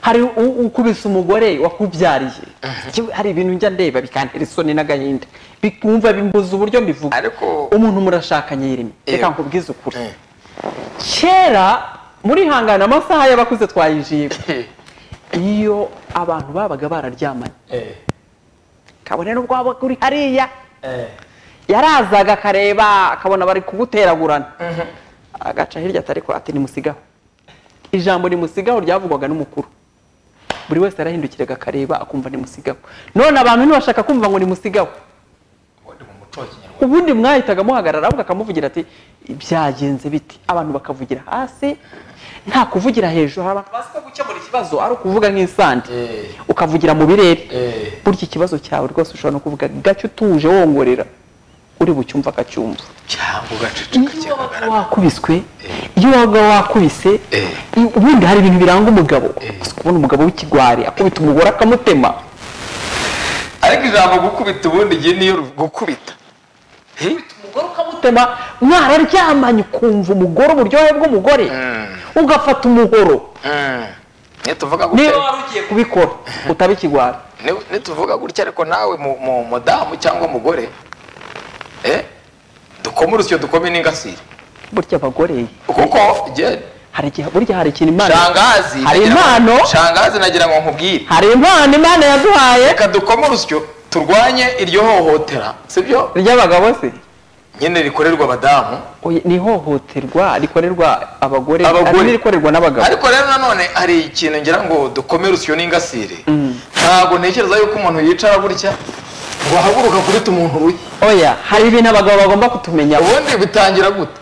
hari u- ukubise umugore wakubyariye Yewe, hari ibintu njya ndeba bikantera isoni n'agahinda bikumva bimbuza uburyo mbivuga Ariko- umuntu murashakanye yirimo reka Yego. nkubwize ukuri kera murihangana amasaha y'abakuze twayinjiye iyo abantu babaga bararyamanye kabone n'ubwo waba uri hariya yarazaga akareba akabona bari kuguteragurana agaca hirya atari kure ati nimusigaho ijambo nimusigaho ryavugwaga n'umukuru buri wese yarahindukiraga akareba akumva nimusigaho none abantu ntibashaka kumva ngo nimusigaho ubundi mwahitaga muhagarara ahubwo akamuvugira ati byagenze biti abantu bakavugira hasi nta kuvugira hejuru hari abantu bazi ko gukemura ikibazo ari ukuvuga nk'insandi ukavugira mu birere burya ikibazo cyawe rwose ushobora no kuvuga gake utuje wongorera uri bucyumva akacyumva cyangwa iyo ugaceceka wabaga kikagaragara wakubiswe iyo wabaga wakubise Eh. i- ubundi hari ibintu biranga umugabo gusa kubona umugabo w'ikigwari akubita umugore akamutema ariko ijambo gukubita ubundi igihe niyo ru- gukubita Hi? umugore ukamutema mwararyamanye ukumva umugore uburyohe bw'umugore ugafata umuhoro Mm. nituvuga niba gutya wari ugiye kubikora utaba ikigwari ni- nituvuga gutya ariko nawe mu- mu- mudamu cyangwa umugore eh, dukome urusyo dukome n'ingasire burya abagore kuko je- hari igihe burya hari ikintu imana shangazi hari nagira ngo- impano shangazi nagira ngo nkubwire hari impano imana yaduhaye reka dukome urusyo turwanye iryo hohotera sibyo ry'abagabo se nyine rikorerwa abadamu Oya, ni ihohoterwa rikorerwa abagore Abagore. hari n'irikorerwa n'abagabo ariko rero nanone hari ikintu ngira ngo dukome urusyo n'ingasire ntabwo ntekereza yuko umuntu yicara gutya ngo ahaguruka kubita umuntu uruye oya hari ibintu abagabo bagomba kutumenya ubundi bitangira gute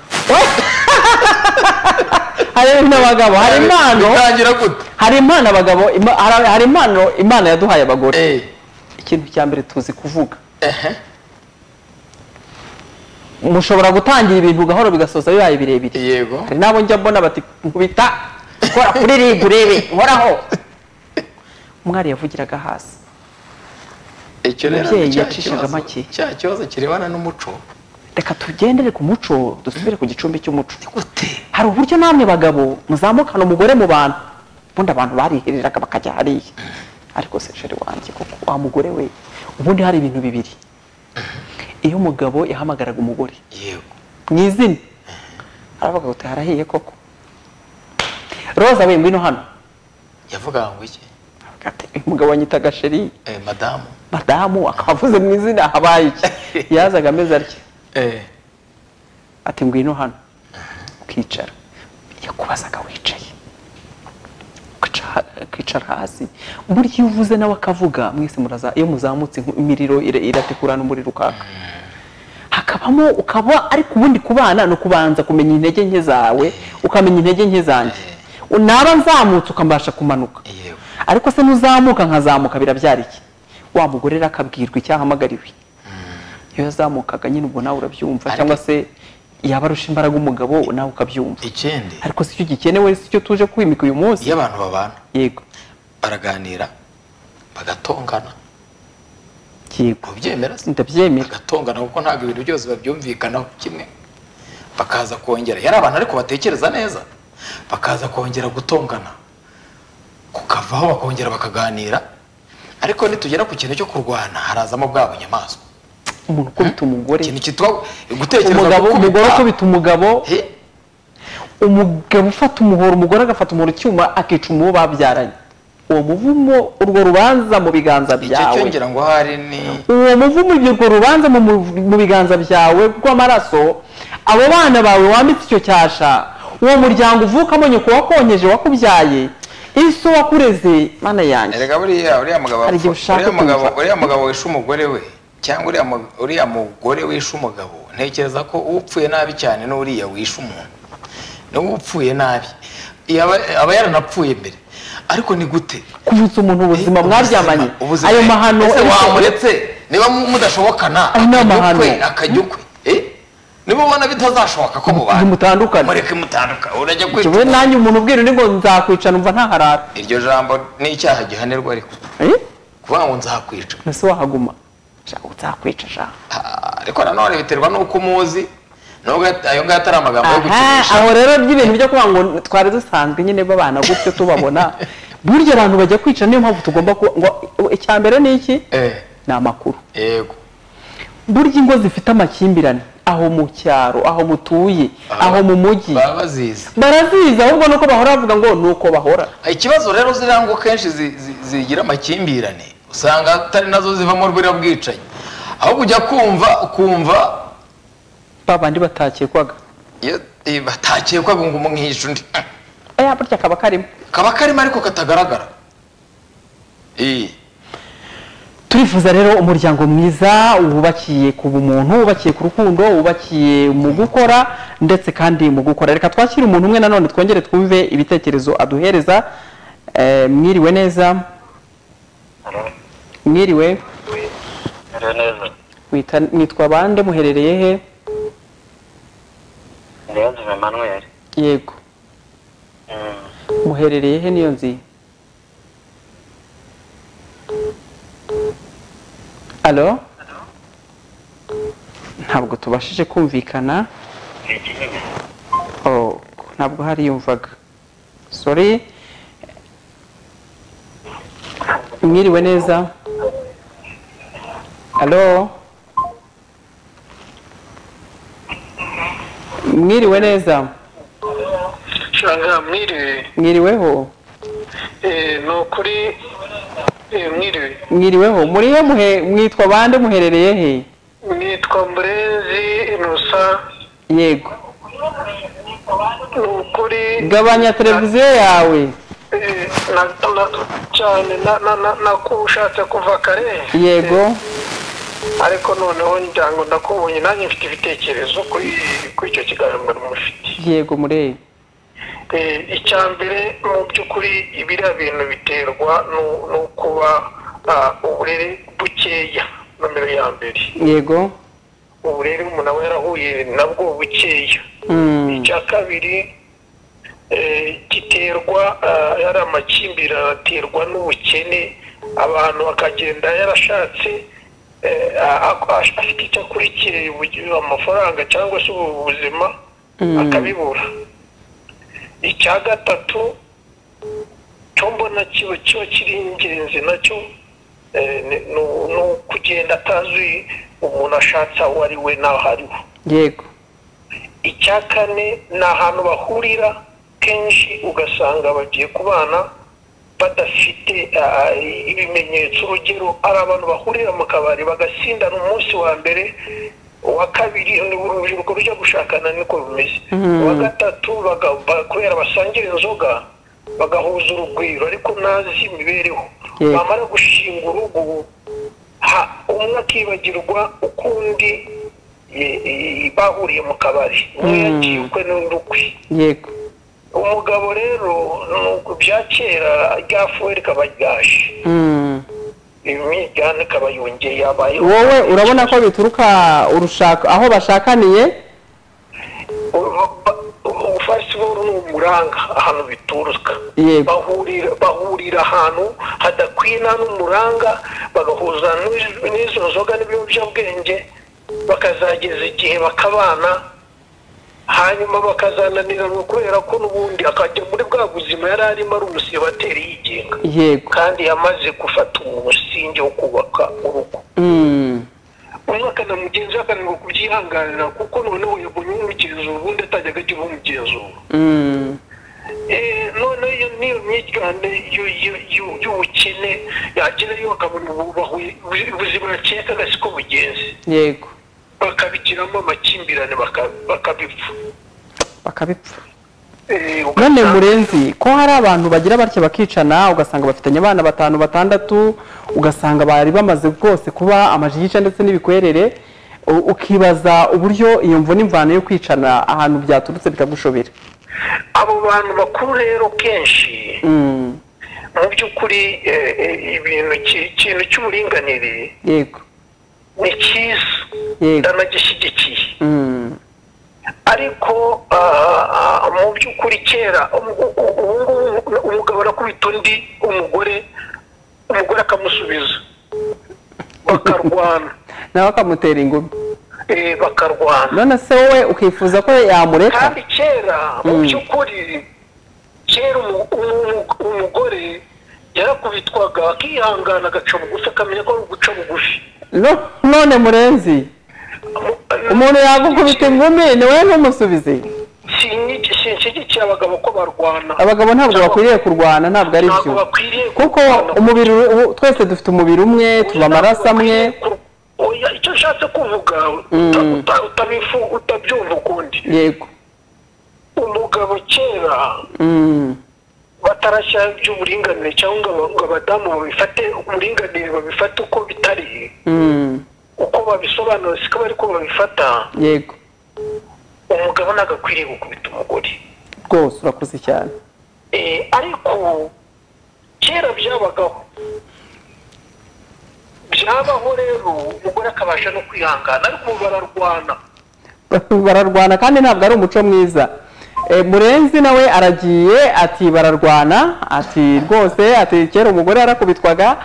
hari ibintu abagabo hari impano bitangira gute hari impano abagabo ima- hari- hari impano imana yaduhaye abagore Eh, ikintu cya mbere tuzi kuvuga ehe, mushobora gutangira ibintu gahoro bigasoza bibaye birebire yego hari n'abo njya mbona bati nkubita kora kuri ribu urebe nkoraho umwari yavugiraga hasi icyo rero Umubyeyi ni cya yacishaga kibazo- make. cya kibazo kirebana n'umuco reka tugendere ku muco dusubire ku gicumbi cy'umuco gute hari uburyo namwe bagabo muzamukana umugore mu bantu ubundi abantu barihiriraga bakajya hariya ariko se sheri wanjye kuko wa mugore we ubundi hari ibintu bibiri iyo umugabo yahamagaraga umugore yego mu izina aravuga ngo harahiye koko roza we ngwino hano yavugaga ngo iki Aravuga ati, uyu mugabo wanyitaga sheri Eh, madamu madamu akaba avuze mu izina habaye iki yazaga ameze atya ati ngwino hano ukicara yakubazaga wicaye ukica- ukicara hasi burya iyo uvuze nawe akavuga mwese muraza iyo muzamutse nku- imiriro ira- iratekurana umuriro ukaka hakabamo ukaba ariko ubundi kubana ni ukubanza kumenya intege nke zawe ukamenya intege nke zanjye naba nzamutse ukambasha kumanuka yego ariko se nuzamuka nkazamuka birabyara iki wa mugore rero akabwirwa icyahamagariwe iyo yazamukaga nyine ubwo nawe urabyumva Ariko- cyangwa se yaba arusha imbaraga umugabo nawe ukabyumva ikindi ariko si cyo gikenewe si cyo tuje kwimika uyu munsi iyo abantu babana yego baraganira bagatongana yego mubyemera se ndabyemera bagatongana kuko ntabwo ibintu byose babyumvikanaho kimwe bakaza kongera yari abantu ariko batekereza neza bakaza kongera gutongana kukavaho bakongera bakaganira ariko nitugera ku kintu cyo kurwana harazamo bwa bunyamaswa umuntu ukubita umugore ikintu cyitwa gutekereza umugabo gukubita- umugore ukubita umugabo Eh, umugabo ufata umuhoro umugore agafata umuhoro icyuma akica umuwo babyaranye uwo muvumo urwo rubanza mu biganza icyo cyo byawe ngira ngo hari ni uwo muvumo ibyo urwo rubanza mu mu- mu biganza byawe rw'amaraso abo bana bawe wambitse icyo cyasha uwo muryango uvukamo nyoko wakonyeje wakubyaye isi wakureze mana yanjye erega buriya uriya mugabo Hari igihe ushaka uriya mugabo kumva. uriya mugabo wishe umugore we cyangwa uriya mu- uriya mugore wishe umugabo ntekereza ko upfuye nabi cyane n'uriya wishe umuntu niwe upfuye nabi yaba aba yaranapfuye mbere ariko ni gute kuvutsa umuntu ubuzima mwaryamanye Ubuzima. ayo mahano Ese ariko- wamuretse niba mu- mudashobokana Ayo ni akajya amahano. ukwe, akajya ukwe Eh? niba ubona bitazashoboka ko mubana ntimutandukane. mureke mutandukane urajya kwica Jyewe nanjye umuntu ubwira undi ngo nzakwica numva ntaharara iryo jambo ni icyaha gihanirwa ariko Eh? kuvuga ngo nzakwica mbese wahaguma Shaka nzakwica shaka Ah, ariko nanone biterwa n'uko umuzi nubwo at- ayo ngayo atari amagambo yo aha gukinisha aho rero by'ibintu byo kuvuga ngo twari dusanzwe nyine babana gutyo tubabona burya abantu bajya kwica niyo mpamvu tugomba ku ngo icya mbere ni iki Eh, ni amakuru yego burya ingo zifite amakimbirane aho mu cyaro aho mutuye aho mu mujyi baba bazizi barazizi ahubwo nuko bahora bavuga ngo ni uko bahora ikibazo rero ziriya ngo kenshi zi- zi- zigira amakimbirane usanga atari nazo zivamo rwira bwicanyi ahubwo ujya kumva ukumva ba bandi batakekwaga iyo- eh, batakekwaga ngo umwihishe undi aya burya kaba karimo kaba karimo ariko katagaragara Eh, turifuza rero umuryango mwiza wubakiye ku bumuntu wubakiye ku rukundo wubakiye mu gukora ndetse kandi mu gukora reka twakire umuntu umwe nanone twongere twumve ibitekerezo aduhereza Eh, mwiriwe neza mwiriwe Nere neza Wita- mwitwa bande muherereye he Niyonzi Emmanuel yego Mm, muherereye he niyo nzi alo ntabwo tubashije kumvikana ikinyoma. Oh, ntabwo hariyumvaga sorry mwiriwe neza alo mwiriwe neza Shanga mwiriwe mwiriweho Eh, ni ukuri eh, mwiriwe mwiriweho muri he muhe mwitwa bande muherereye he nitwa Murezi Inusa yego ni ukuri gabanya televiziyo yawe eh, na- na- cyane na- na- na- nakushatse kuva kare yego ariko noneho ngira ngo ndakubonye nanjye mfite ibitekerezo kuri kuri icyo kiganiro mufite yego mureye Eh, icya mbere mu by'ukuri biriya bintu biterwa no- no kuba ah, uburere bukeya nomero ya mbere yego uburere umuntu aba yarahuye nabwo bukeya Mm, icya kabiri eh, giterwa ah, yari amakimbirane aterwa n'ubukene abantu bakagenda yarashatse eh, a- a- a- afite icyo akurikiye ubu- amafaranga cyangwa se ubu- ubuzima akabibura icya gatatu cyo mbona kiba kiba kiri ingenzi nacyo eh, ni- ni ni ukugenda atazi umuntu ashatse aho ari we n'aho ari we yego icya kane ni ahantu bahurira kenshi ugasanga bagiye kubana badafite ah, ibimenyetso urugero ari abantu bahurira mu kabari bagasindana umunsi wa mbere uwa kabiri ni urubyiruko rujya gushakana niko rumeze uwa gatatu baga- ba- kubera basangira inzoga bagahuza urugwiro ariko ntazi imibereho Yego. bamara gushinga urugo ha umwe akibagirwa ukundi e- e- bahuriye mu kabari umwe Mm. yagiye ukwe n'undi ukwe yego umugabo rero ni uku bya kera rya fuweri kabaryaje Mm. imijyane kabayongeye yabayeho wowe urabona ko bituruka urushaka aho bashakaniye ufasiboro ni umuranga ahantu bituruka Yego. bahurira bahurira ahantu hadakwiye nta n'umuranga bagahuza n'iz- n'izo nzoga n'ibiyobyabwenge bakazageza igihe bakabana hanyuma bakazananirana kubera ko n'ubundi akajya muri bwa buzima yari arimo ari umusibateri yigenga yego kandi yamaze gufata umusingi wo kubaka urugo Mm. umwaka na mugenzi we akananirwa kubyihanganira kuko noneho yabonye umugenzura ubundi atajyaga agira umugenzura Mm. Eh, noneho iyo niyo myitwarire y'u- y'u- y'u- y'ubukene yagerayo bakabona ubu bahuye- ubu- ubuzima yaciye agasiko bugenzi yego bakabigiramo amakimbirane baka- bakabipfa bakabipfa Eh, none ugasanga- murenzi ko hari abantu bagira batya bakicana ugasanga bafitanye abana batanu batandatu ugasanga bari bamaze rwose kuba amajigisha ndetse n'ibikwerere u- ukibaza uburyo iyo mvune imvano yo kwicana ahantu byaturutse bikagushobera abo bantu bakuru rero kenshi Mm. mu by'ukuri eh, eh, ibintu ki- ikintu cy'uburinganire yego ni cyiza Yego. ndanagishyigikiye Mm. ariko ah, ah, mu by'ukuri kera ubu ngubu umugabo arakubita undi umugore umugore akamusubiza bakarwana nawe akamutera ingumi eh, bakarwana none se wowe ukifuza ko yamureka kandi kera mu Mm. by'ukuri kera umu- umu- umugore yarakubitwaga akihangana agaca bugufi akamenya ko ari uguca bugufi No- none murenzi umuntu yagukubita ingumi ni wowe ntumusubize Sinigi- sinshyigikiye abagabo ko barwana abagabo ntabwo Cyangwa- bakwiriye kurwana ntabwo ari ntabwo byo bakwiriye kuko kurwana. umubiri ubu- twese dufite umubiri umwe tuba amaraso amwe Oya, icyo nshatse kuvuga uta- Mm. uta- utabifu- utabyumva ukundi yego umugabo kera Mm. batarashya iby'uburinganire cyangwa ngo aba- ngo abadamu babifate uburinganire babifate uko bitari Mm. uko babisobanura siko bari ko babifata yego umugabo ntabwo akwiriye gukubita umugore rwose urakuze cyane Eh, ariko kera byabagaho byabaho rero umugore akabasha no kwihangana ariko ubu bararwana bararwana kandi ntabwo ari umuco mwiza Eh, murenzi nawe aragiye ati bararwana ati rwose ati kera umugore yarakubitwaga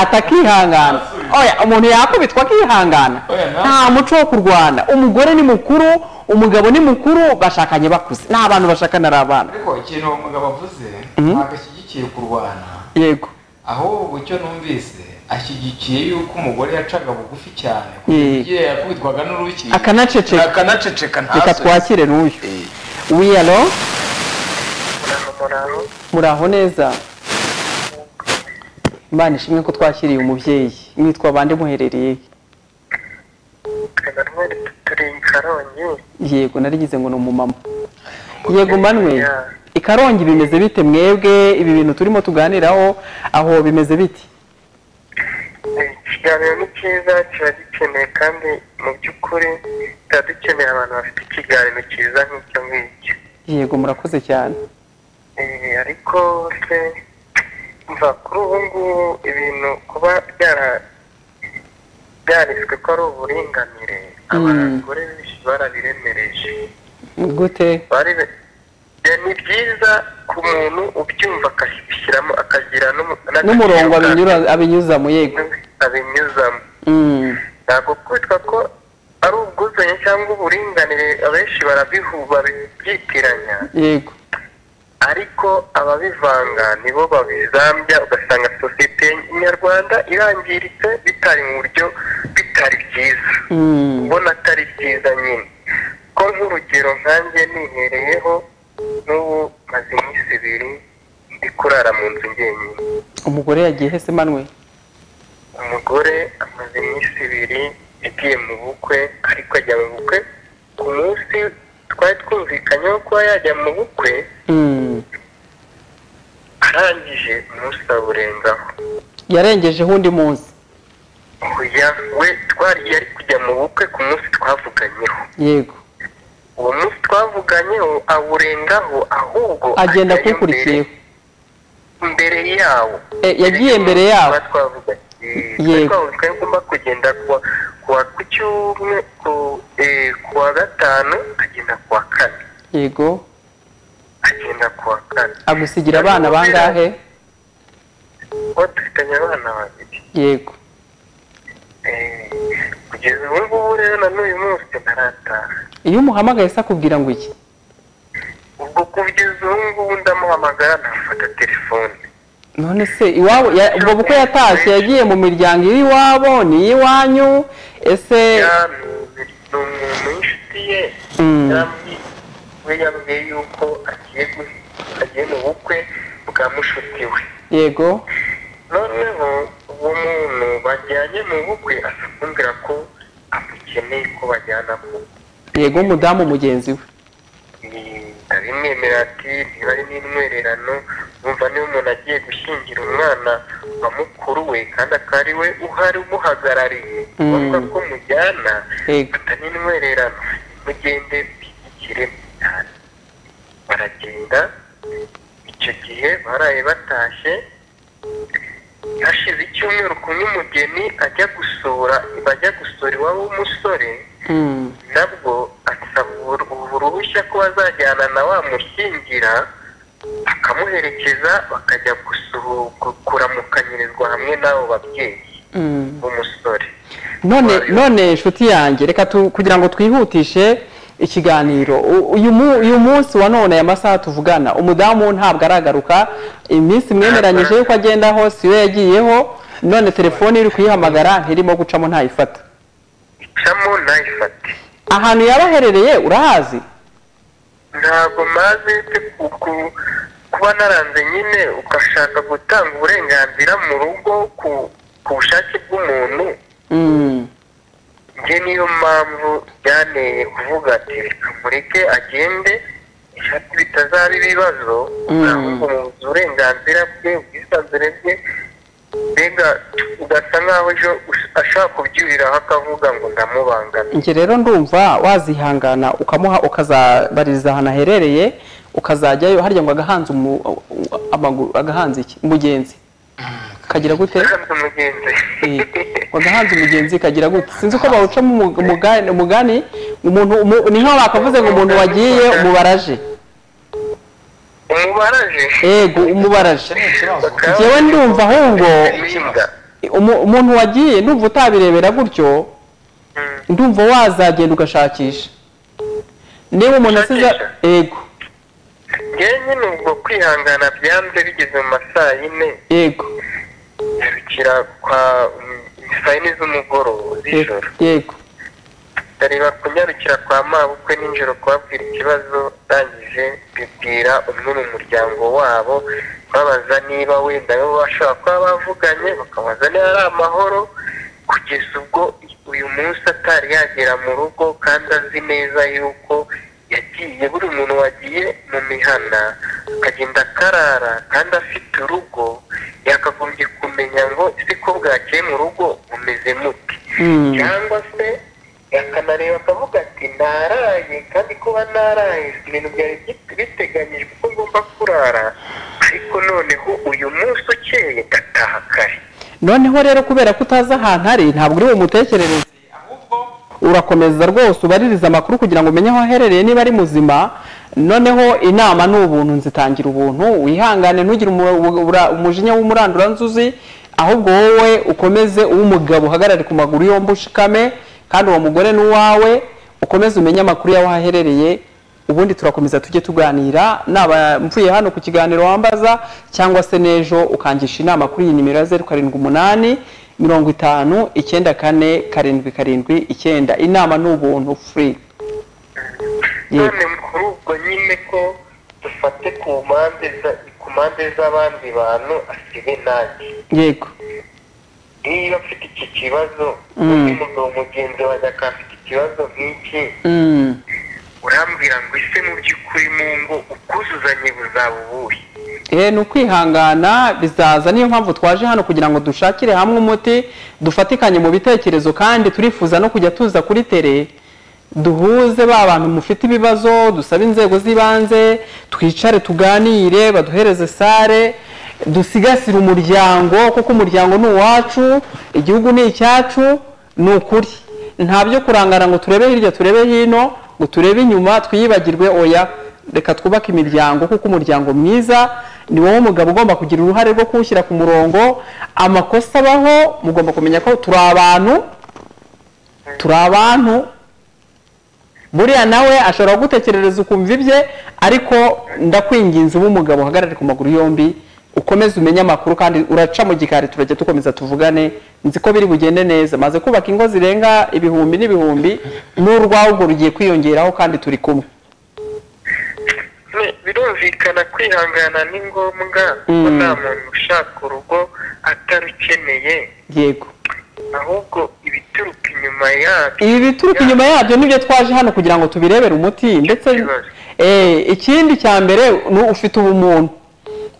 ati akihangana oya umuntu yakubitwa akihangana nta muco wo kurwana umugore ni mukuru umugabo ni mukuru bashakanye bakuze ni abantu bashakana ari abana ariko ikintu uwo mugabo avuze ntabwo ashyigikiye kurwana yego ahubwo icyo numvise ashyigikiye yuko umugore yacaga bugufi cyane Mm. kugira yakubitwaga n'uruki Akanaceceka. akanaceceka reka ntasubize twakire n'uyu wiyalo muraho neza imana ishimwe ko twakiriye umubyeyi mwitwa bande muherereye yego narigize ngo ni umumama yego manwe i karongi bimeze bite mwebwe ibi bintu turimo tuganiraho aho bimeze biti ikiganiro ni cyiza kiba gikeneye kandi mu by'ukuri tuba dukeneye abantu bafite ikiganiro cyiza nk'icyo ngicyo yego murakoze cyane Eh, ariko se mva kuri ubu ngubu ibintu kuba byara- byanditswe ko ari uburinganire abagore benshi barabiremereje gute Baribe- Eh, ni byiza ku muntu ubyumva akabishyiramo akagira n'umu- n'agace n'umurongo ka- abinyura- abinyuzamo yego abinyuzamo Mm, ntabwo kwitwa ko ari ubwuzuzanye cyangwa uburinganire abenshi barabihu barabyitiranya yego ariko ababivanga nibo babizambya ugasanga sosiyete nyarwanda irangiritse bitari mu buryo bitari byiza Mm, ubona atari byiza nyine ko nk'urugero nkanjye nihereyeho n'ubu maze iminsi ibiri ndi kurara mu nzu njyenyine umugore yagiye hese manwe umugore amaze iminsi ibiri yagiye mu bukwe ariko ajya mu bukwe ku munsi twari twumvikanyeho kuba yajya mu bukwe Mm, arangije umunsi awurenzaho yarengejeho undi munsi oya we twari yari kujya mu bukwe ku munsi twavuganyeho yego uwo munsi twavuganyeho awurengaho ahubwo agenda ajyayo akukurikiyeho mbere- mbere yawo E, yagiye mbere yawo. Tuba twavuganye. Yego. Twari twavuganye ko agomba kugenda kuwa kuwa ku cyumwe ku eh, kuwa gatanu agenda kuwa kane yego agenda kuwa kane agusigira abana bangahe kuba dufitanye abana babiri yego Eh, kugeza ubu ngubu rero na n'uyu munsi ntarataha iyo umuhamagaye se akubwira ngo iki ubwo kugeza ubu ngubu ndamuhamagara ntafata telefone none se iwabo ya- ubwo bukwe yatashye yagiye mu miryango iri iwabo ni iy'iwanyu ese Ya- ni umuntu w'inshuti ye Mm. yambwiye- we yambwiye yuko agiye gu- agiye mu bukwe bwa mushuti we yego noneho uwo muntu bajyanye mu bukwe asa kumbwira ko amukeneye ko bajyana ku yego umudamu mugenzi we ndabimwemera ati ntibari n'intwererano wumva niba umuntu agiye gushyingira umwana wa mukuru we kandi akaba ari we uhari umuhagarariye Mm. bavuga ko mujyana Yego. atari intwererano mugende bishyikire cyane baragenda icyo gihe baraye batashye hashize icyumweru kumwe umugeni ajya gusura bajya gusura iwabo w'umusore Mm. nabwo asaba ubu- ubu ruhushya ko bazajyana na wa mushyingira akamuherekeza bakajya gusuhu- gu- kuramukanyirizwa hamwe n'abo babyeyi Mm. b'umusore none Wayo. none inshuti yanjye reka tu- kugira ngo twihutishe ikiganiro U- uyu mu- uyu munsi wa none aya masaha tuvugana umudamu ntabwo aragaruka iminsi mwemeranyije yuko agendaho si yo yagiyeho none telefone iri kuyihamagara ntirimo gucamo ntayifata icamo ntayifate ahantu yaba aherereye urahazi ntabwo maze pe ku- ku- kuba naranze nyine ugashaka gutanga uburenganzira mu rugo ku ku bushake bw'umuntu Mm, njye niyo mpamvu byanteye kuvuga ati reka mureke agende ishati bitazaba ibibazo Mm. ahubwo mu burenganzira bwe ubwisanzure bwe mbega ugasa nkaho ejo ush- ashaka kubyuriraho akavuga ngo ndamubangamira njye rero ndumva wazihangana ukamuha ukazabaririza ahantu aherereye ukazajyayo harya ngo agahanze umu- amaguru agahanze iki umugenzi kagira gute kandi umugenzi wagahanze umugenzi kagira gute sinzi uko bawucamo umu- umugani- umugani umuntu umu- ni nkaho bakavuze ngo umuntu wagiye umubaraje umubaraje yego umubaraje icyo ni ikibazo Bakaba- njyewe ndumva ahubwo Impinga. umu- umuntu wagiye ndumva utabirebera gutyo Mm. ndumva wazagenda ugashakisha niba umuntu asize Gushakisha? yego njyewe nyine ubwo kwihangana byanze bigeze mu ma saa yine yego nyarukira kwa saa yine z'umugoroba yego z'ijoro yego ndareba kunyarukira kwa mabukwe nijoro kubabwira ikibazo ndangije bibwira umwe mu muryango wabo babaza niba wenda bo bashobora kuba bavuganye bakabaza niba ari amahoro kugeza ubwo uyu munsi atari yagera mu rugo kandi azi neza yuko yagiye buri muntu wagiye mu mihana akagenda akarara kandi afite urugo yakagombye kumenya ngo ese ko bwakeye mu rugo bumeze mute Mm. cyangwa se akanareba akavuga ati ntaraye kandi kuba naraye si ibintu byari bit- biteganyijwe ko ngomba kurara ariko noneho uyu munsi ukeye ndataha kare noneho rero kubera ko utazi ahantu ari ntabwo uri bumutekerereze ahubwo urakomeza rwose ubaririze amakuru kugira ngo umenye aho aherereye niba ari muzima noneho inama ni ubuntu nzitangira ubuntu wihangane ntugire umu- ubura- umujinya w'umuranduranzuzi ahubwo wowe ukomeze uwo mugabo uhagarare ku maguru yombi ushikame kandi uwo mugore ni uwawe ukomeze umenye amakuru y'aho aherereye ubundi turakomeza tujye tuganira naba mvuye hano ku kiganiro wambaza cyangwa se n'ejo ukangisha inama kuri iyi nimero ya zeru karindwi umunani mirongo itanu icyenda kane karindwi karindwi icyenda inama ni ubuntu furi yego none kuri ubwo nyine ko dufate ku mpande za- ku mpande z'abandi bantu asibe nanjye yego niba afite iki kibazo Mm. undi mugabo mugenzi wanjye akaba afite ikibazo nk'iki Mm, urambwira ngo ese mu by'ukuri mu ngo ubwuzuzanye buzaba ubuhe eh, ni ukwihangana bizaza niyo mpamvu twaje hano kugira ngo dushakire hamwe umuti dufatikanye mu bitekerezo kandi turifuza no kujya tuza kuri tere duhuze ba bantu mufite ibibazo dusabe inzego z'ibanze twicare tuganire baduhereze sare dusigasire umuryango kuko umuryango ni uwacu igihugu ni icyacu ni ukuri nta byo kurangara ngo turebe hirya turebe hino ngo turebe inyuma twiyibagirwe oya reka twubake imiryango kuko umuryango mwiza ni wowe mugabo ugomba kugira uruhare rwo kuwushyira ku murongo amakosa abaho mugomba kumenya ko turi abantu turi abantu buriya nawe ashobora gutekerereza ukumva ibye ariko ndakwinginze uba umugabo uhagarare ku maguru yombi ukomeze umenye amakuru kandi uraca mu gikari turajya dukomeza tuvugane nzi ko biri bugende neza maze kubaka ingo zirenga ibihumbi n'ibihumbi n'urwaho urwo rugiye kwiyongeraho kandi turi kumwe Ne- birumvikana kwihangana ni ngombwa ko Mm. nta muntu ushaka urugo atarukeneye yego ahubwo ibituruka inyuma yabyo ibi bituruka inyuma yabyo nibyo twaje hano kugira ngo tubirebere umuti ndetse Ikibazo. Eh, ikindi cya mbere ni ufite ubumuntu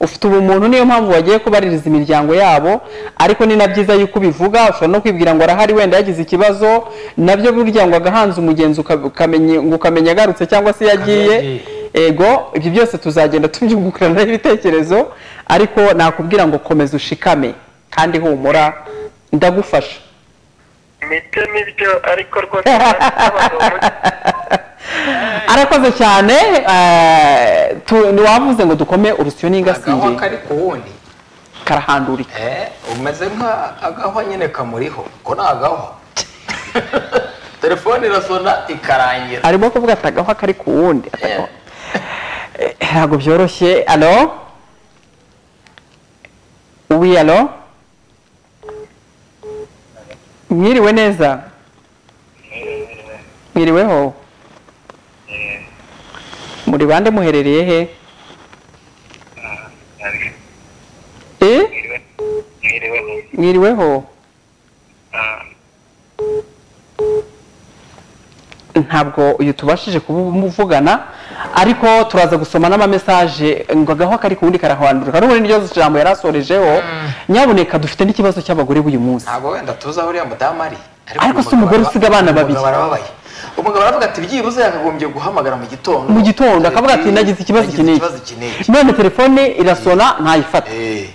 ufite ubumuntu niyo mpamvu bagiye kubaririza imiryango yabo ariko ni na byiza yuko ubivuga ushobora no kwibwira ngo arahari wenda yagize ikibazo nabyo burya ngo agahanze umugenzi uka- ukamenya- ngo ukamenya agarutse cyangwa se yagiye yagiye. ego ibyo byose tuzagenda tubyungukiraniraho ibitekerezo ariko nakubwira ngo komeza ushikame kandi humura ndagufasha nibyo nibyo ariko rwose ntabwo arakoze cyane eh, tu- ntiwavuze ngo dukome urusyo agahwa n'ingasiye kari ku wundi karahandurika Eh, umeze nk'agahwa nyine kamuriho ko ni agahwa telefone irasona ikarangira arimo kuvuga ati agahwa kari ku wundi Eh, Eh, ntabwo byoroshye alo uwi alo mwiriwe neza mwiriweho muri bande muherereye he Eh? mwiriweho mwiriweho ntabwo uyu tubashije kumuvugana ariko turaza gusoma n'amamesaje ngo agaho kari ku wundi karahwandurika n'ubundi niryo jambo yari asorejeho nyamuneka dufite n'ikibazo cy'abagore b'uyu munsi ntabwo wenda tuzi aho uriya mudamu ari Ariko uyu si umugore mugabo- usiga abana babiri. umugabo arababaye umugabo aravuga ati byibuze yakagombye guhamagara mu gitondo mu gitondo akavuga ati Eh, nagize ikibazo nagize iki n'iki." ikibazo iki n'iki." none telefone irasona ntayifate Eh,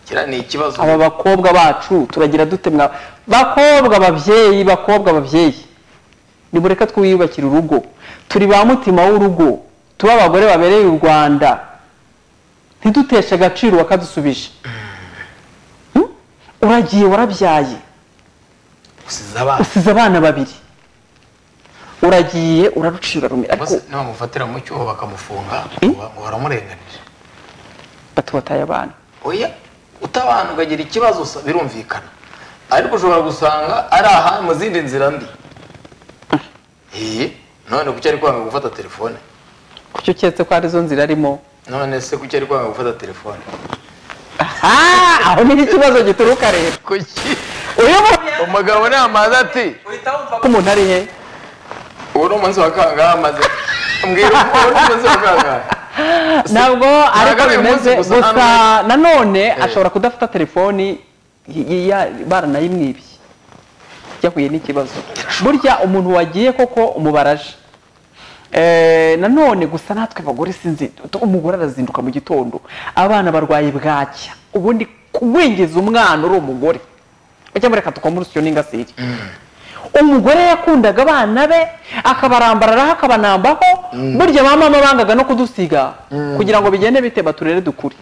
kiriya ni ikibazo aba bakobwa bacu turagira dute mwa bakobwa babyeyi bakobwa babyeyi nimureka twiyubakire urugo turi ba mutima w'urugo tuba abagore babereye u rwanda ntiduteshe agaciro bakadusubije Hmm? uragiye warabyaye gusiza abana usize abana babiri uragiye urarucira rumira ariko nibamufatira mu cyuho bakamufunga Eh? ngo ngo baramurenganije batubataye abana oya utabana ukagira ikibazo usa- birumvikana ariko ushobora gusanga ari aha mu zindi nzira mbi Eh, none kuki ari kwanga gufata telefone kuki uketse ko arizo nzira arimo none se kuki ari kwanga gufata telefone Ah, aho niho ikibazo gituruka rero kuki uyu muntu umugabo namaze ati ko umuntu ari he ubu ni umunsi wa kangahe amaze mbwira ubu ni umunsi wa kangahe ntabwo ariko ntabwo ari uyu bimeze munsi gusa, gusa nta nanone ashobora kudafata telefoni y- y- ya- baranayimwibye yahuye n'ikibazo burya umuntu wagiye koko umubaraje Eh, nanone gusa natwe abagore sinzi umugore arazinduka mu gitondo abana barwaye bwacya ubundi kubwingiza umwana uri umugore ujya mureka tukoma urusyo n'ingasire umugore yakundaga abana be akabarambararaho akabanambaho burya ba mama bangaga no kudusiga kugira ngo bigende bite baturere dukure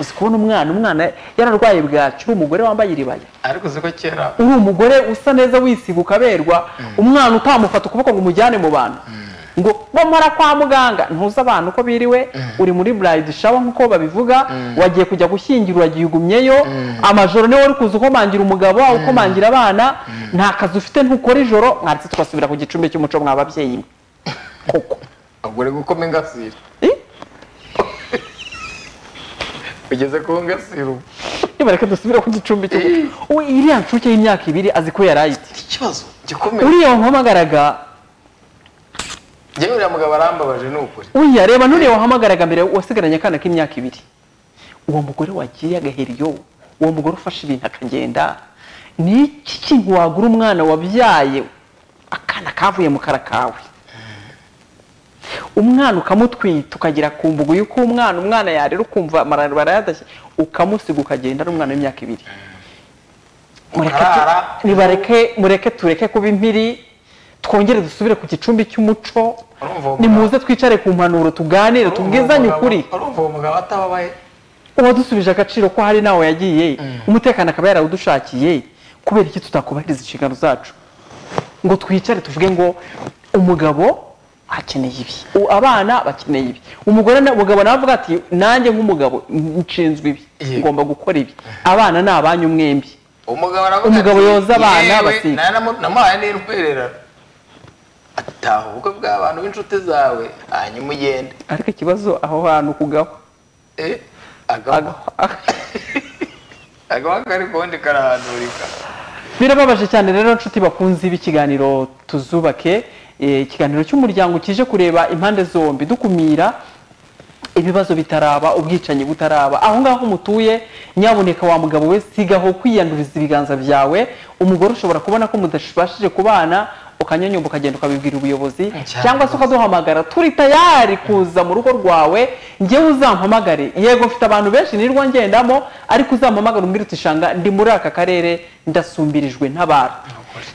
uzi kubona umwana umwana yararwaye bwacyo uri umugore wambaye iribaya ariko siko kera uri umugore usa neza wisiga ukaberwa umwana utamufata ukuboko ngo umujyane mu bantu ngo bamara kwa muganga ntuzi abantu uko biriwe uri muri burayidi shawa nk'uko babivuga wagiye kujya gushyingira uragiye ugumyeyo amajoro niwe wari kuza ukomangira umugabo wawe ukomangira abana nta kazi ufite ntukora ijoro mwanditse tugasubira ku gicumbi cy'umuco mwa babyeyi mwe koko ubwo uri gukoma ingasire Eh? ugeze ku ngasire ubu nibareke dusubire ku gicumbi cy'umuco uwe iriya nshuke y'imyaka ibiri azi ko yari ayite ikibazo gikomeye uriya wamuhamagaraga njyewe uriya mugabo arambabaje ni ukuri Uriya reba nuriya wahamagaraga mbere wasigaranye akana k'imyaka ibiri uwo mugore wagiye agaheriyo uwo mugore ufashe ibintu akagenda ni iki kintu wagura umwana wabyaye akana kavuye mu kara kawe umwana ukamutwita ukagera ku mbugu y'uko umwana umwana yarera ukumva amarara barayadashye ukamusiga ukagenda ari umwana w'imyaka ibiri Mureke tu- Arara. nibareke mureke tureke kuba impiri twongere dusubire ku gicumbi cy'umuco Urumva uwo nimuze twicare ku mpanuro tuganire tubwizanye ukuri urumva uwo mugabo atababaye uwadusubije agaciro ko hari nawe yagiye umutekano akaba yarawudushakiye kubera iki tutakubahiriza inshingano zacu ngo twicare tuvuge ngo umugabo akeneye ibi u- abana bakeneye ibi umugore na- umugabo nawe avuga ati nanjye nk'umugabo nshinzwe ibi Yego. ngomba gukora ibi abana ni abanyu mwembi umugabo aravuga Umugabo ati, yoza abana, "Yewe, basiga." naramu- namuhaye n'urwererano ataha ubukwe bw'abantu b'inshuti zawe hanyuma ugende ariko ikibazo aho hantu kugaba Eh, agahwa agahwa kari kundi karahandurika birababaje cyane rero nshuti bakunze b'ikiganiro tuzubake eh, ikiganiro cy'umuryango kije kureba impande zombi dukumira ibibazo bitaraba ubwicanyi butaraba aho ngaho mutuye nyabuneka wa mugabo we sigaho kwiyanduriza ibiganza byawe umugore ushobora kubona ko mudashibashije kubana ukanyonyomba ukagenda ukabibwira ubuyobozi Cyangwa cyangwa se ukaduhamagara turi tayari kuza mu rugo rwawe ngewe uzampamagare yego mfite abantu benshi nirwa ngendamo ariko uzampamagara umbwire uti shanga ndi muri aka karere ndasumbirijwe ntabara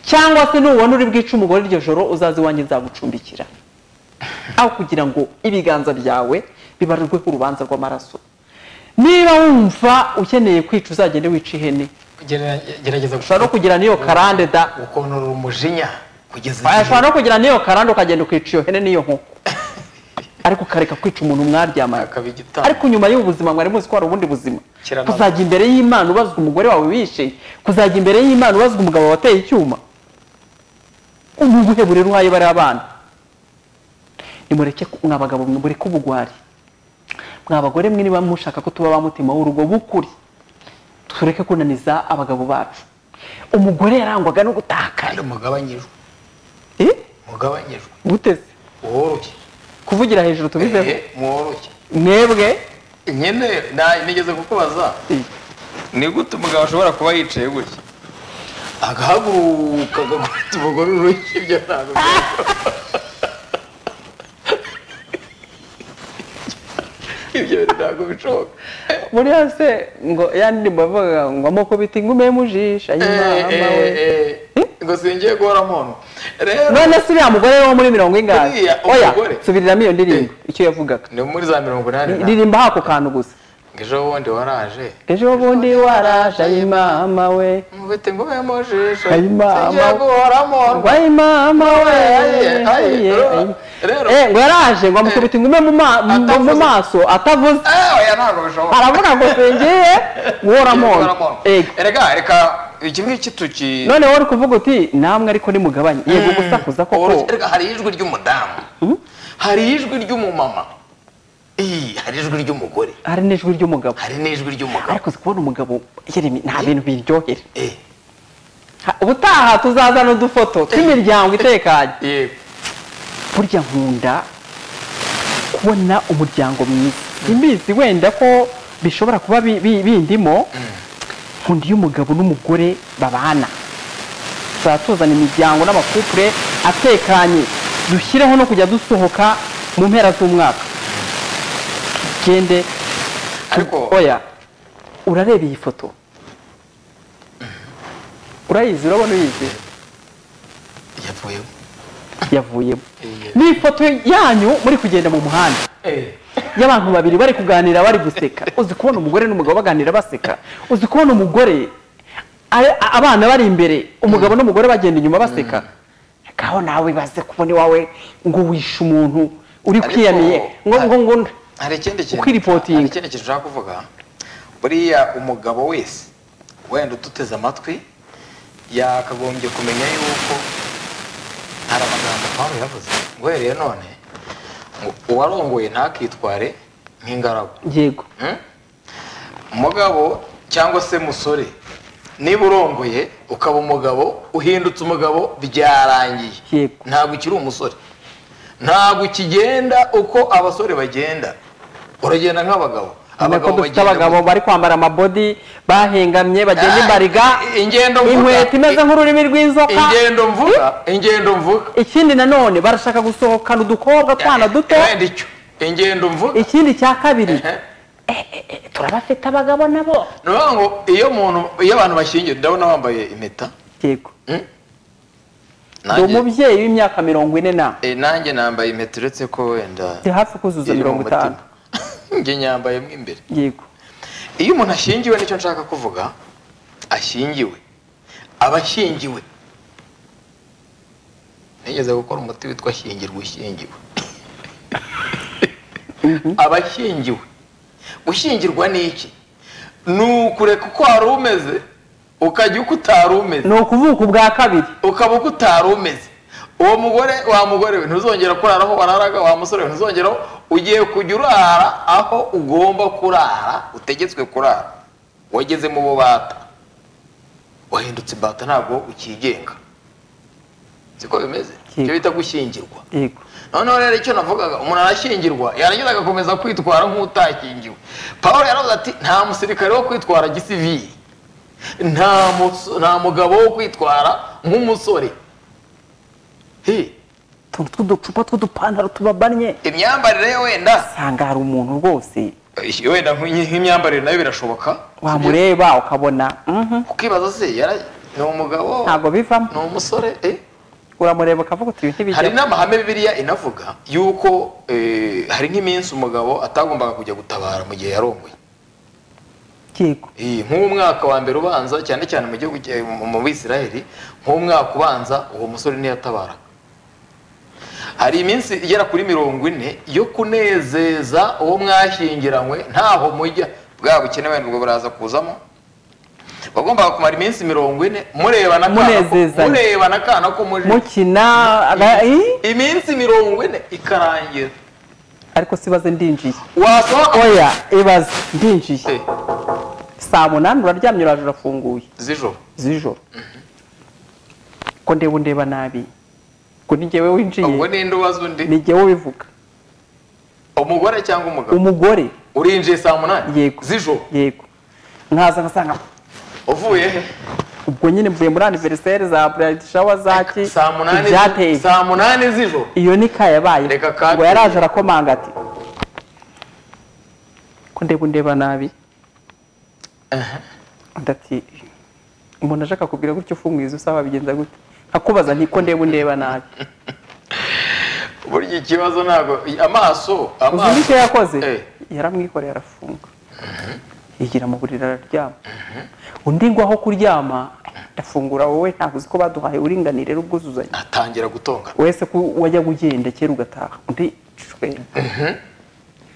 cyangwa se nubona uri bwica umugore iryo joro uzaze iwanjye nzagucumbikira aho kugira ngo ibiganza byawe bibarirweho urubanza rw'amaraso niba wumva ukeneye kwica uzagende wica ihene Gerera- gerageza ushobora no kugira n'iyo karande da gukonora umujinya kugeza Oya, igihe ushobora no kugira n'iyo karande ukagenda ukica iyo hene n'iyo nkoko ariko ukareka kwica umuntu mwaryamana akaba igitabo ariko nyuma y'ubu buzima mwari muzi ko hari ubundi buzima Kiranaza. kuzajya imbere y'imana ubazwa umugore wawe wishe kuzajya imbere y'imana ubazwa umugabo wateye icyuma ubu buhe burere uhaye bari abana nimureke ku- mwa bagabo mureke ubugwari mwa bagore mwe niba mushaka ko tuba ba mutima w'urugo b'ukuri tureke kunaniza abagabo bacu umugore yarangwaga no kandi gutakara mugabanyijwe Eh? mugabanyijwe guteze woroshye kuvugira hejuru tubizeho Eh, mworoshye mwebwe nyine na- nigeze kukubaza Eh. ni gute umugabo ashobora kuba yicaye gutya agahaguruka agakubita umugore urushyi ibyo ntabwo bishoboka. ibyo ntabwo bishoboka muri hasi ngo yandi bavuga ngo amoko bita ingume mujisha y'imama we ngo singiye guhora muntu rero none se uriya mugore wo muri mirongo ingahe Uriya oya umugore. subiriramo iyo ndirimbo icyo yavugaga ni muri za mirongo inani na- ririmba hako kantu gusa ngo ejo bundi waraje ejo bundi waraje ayimama we mubite ngume mujisho Ayimama. singiye guhora muntu ayimama we Aye, aye, aye, rero- aye. rero- Eh, ngo yaraje ngo amukubita ingume mu ma- mu- mu Atavuze. maso atavuze Eh, oya ntabwo bishoboka aravuga ngo singiye guhora Guhora mona muntu. ego erega reka iki ngiki tuki none wowe uri kuvuga uti namwe ariko nimugabanye yego gusakuza koko Oroshye. Erega hari ijwi ry'umudamu hari ijwi ry'umumama Ih, hari ijwi ry'umugore hari n'ijwi ry'umugabo hari n'ijwi ry'umugabo ariko uzi kubona umugabo yeremi nta bintu biryohera Eh, Ha- ubutaha tuzazana udufoto tw'imiryango itekanye yego burya nkunda kubona umuryango mwiza imbizi wenda ko bishobora kuba bi- bi- bindimo nkunda iyo umugabo n'umugore babana tuzaba tuzana imiryango n'amakupure atekanye dushyireho no kujya dusohoka mu mpera z'umwaka tugende ariko oya urareba iyi foto urayizi urabona uyizi yavuyeho yavuyemo ni ifoto yanyu muri kugenda mu muhanda y'abantu babiri bari kuganira bari guseka uzi kubona umugore n'umugabo baganira baseka uzi kubona umugore ari- a- abana bari imbere umugabo n'umugore bagenda inyuma baseka ngaho nawe baze kubona iwawe ngo wishe umuntu uri Ariko- kwiyamiye ngo ngo ngo hari ikindi kintu Ukiripotinga. hari ikindi kintu ushaka kuvuga buriya umugabo wese wenda uduteze amatwi yakagombye kumenya yuko hari amagambo pawulo yavuze ngo uhereye none ngo uwarongoye ntakitware nk'ingaragu yego Hmm? mugabo cyangwa se musore niba urongoye ukaba umugabo uhindutse umugabo byarangiye Yego. ntabwo ukiri umusore ntabwo ukigenda uko abasore bagenda uragenda nk'abagabo Urabona ko dufite abagabo bari kwambara amabodi bahengamye bagenda Ah, imbariga ingendo mvuga. inkweto imeze nk'ururimi rw'inzoka ingendo mvuga ingendo mvuga ikindi nanone barashaka gusohokana udukobwa twana duto wenda icyo ingendo mvuga ikindi cya kabiri Ehe. turabafite abagabo nabo ni ukuvuga ngo iyo umuntu iyo abantu bashyingiye ndabona wambaye impeta yego Hmm? ni Nanjye- umubyeyi w'imyaka mirongo ine na Eh, nanjye nambaye impeta uretse ko wenda ndi hafi kuzuza iri mu mirongo itanu mutima. njye nyambaye mo imbere yego iyo umuntu ashyingiwe nicyo nshaka kuvuga ashyingiwe abashyingiwe nigeze gukora umuti witwa shyingirwa ushyingiwe abashyingiwe gushyingirwa ni iki ni ukureka uko wari umeze ukajya uko utari umeze ni ukuvuka ubwa kabiri ukaba uko utari umeze uwo mugore wa mugore we ntuzongera kurara aho wararaga wa musore we ntuzongeraho ugiye kujya urara aho ugomba kurara utegetswe kurara wageze mu bubata wahindutse imbata ntabwo ukigenga siko bimeze icyo bita gushyingirwa yego noneho rero icyo navugaga umuntu arashyingirwa yarangiza agakomeza kwitwara nk'utakingiwe paul yaravuze ati nta musirikare wo kwitwara gisivili nta muso- nta mugabo wo kwitwara nk'umusore He, utuntu tw'uducupa tw'udupantaro tubabannye imyambarire ye wenda usanga hari umuntu rwose wenda nk'imyi- nk'imyambarire nayo birashoboka wamureba ukabona mhm, ukibaza se yara- ni umugabo ntabwo bivamo ni umusore eh? uramureba ukavuga uti ibi hari ntibijya n'amahame bibiliya inavuga yuko eh, hari nk'iminsi umugabo atagombaga kujya gutabara mu gihe yarongoye yego Eh, nk'umwaka wa mbere ubanza cyane cyane mu gihugu cya- mu- mu bisirayeli nk'umwaka ubanza uwo musore ntiyatabara hari iminsi igera kuri mirongo ine yo kunezeza uwo mwashyingiranywe ntaho mujya bwa bukene wenda ubwo buraza kuzamo wagombaga kumara iminsi mirongo ine murebana akana ko- Munezezanya. murebana akana ko muje mukina aga- ii, iminsi mirongo ine ikarangira ariko sibaze ndinjiye wasohoka oya ibaze ndinjiye Eh, saa munani uraryamye uraje urafunguye z'ijoro z'ijoro ko ndeba undeba nabi ngo ni njyewe ubwo winjiye ninde ubaza undi ni njyewe ubivuga umugore cyangwa umugabo umugore urinjiye saa munani Yego. z'ijoro yego nkaza ngasanga uvuye he? ubwo nyine mvuye muri aniveriseri za burayiti shawa zaki saa munani ibyateye saa munani z'ijoro iyo ni ka yabaye Reka kate. ngo yaraje arakomanga ati ko ndeba undeba nabi undi ati umuntu ashaka kubwira gutyo ufunguye izo usaba bigenza gute nkakubaza nti ko ndeba undeba nabi burya ikibazo ntabwo amaso uzi n'icyo amaso yakoze Eh. yaramwikoreye arafunga yigira mu buriri araryama undi ngo aho kuryama ndafungura wowe ntabwo uzi ko baduhaye uburinganire n'ubwuzuzanye atangira gutongana wese ko wajya ugendera kera ugataha undi cwera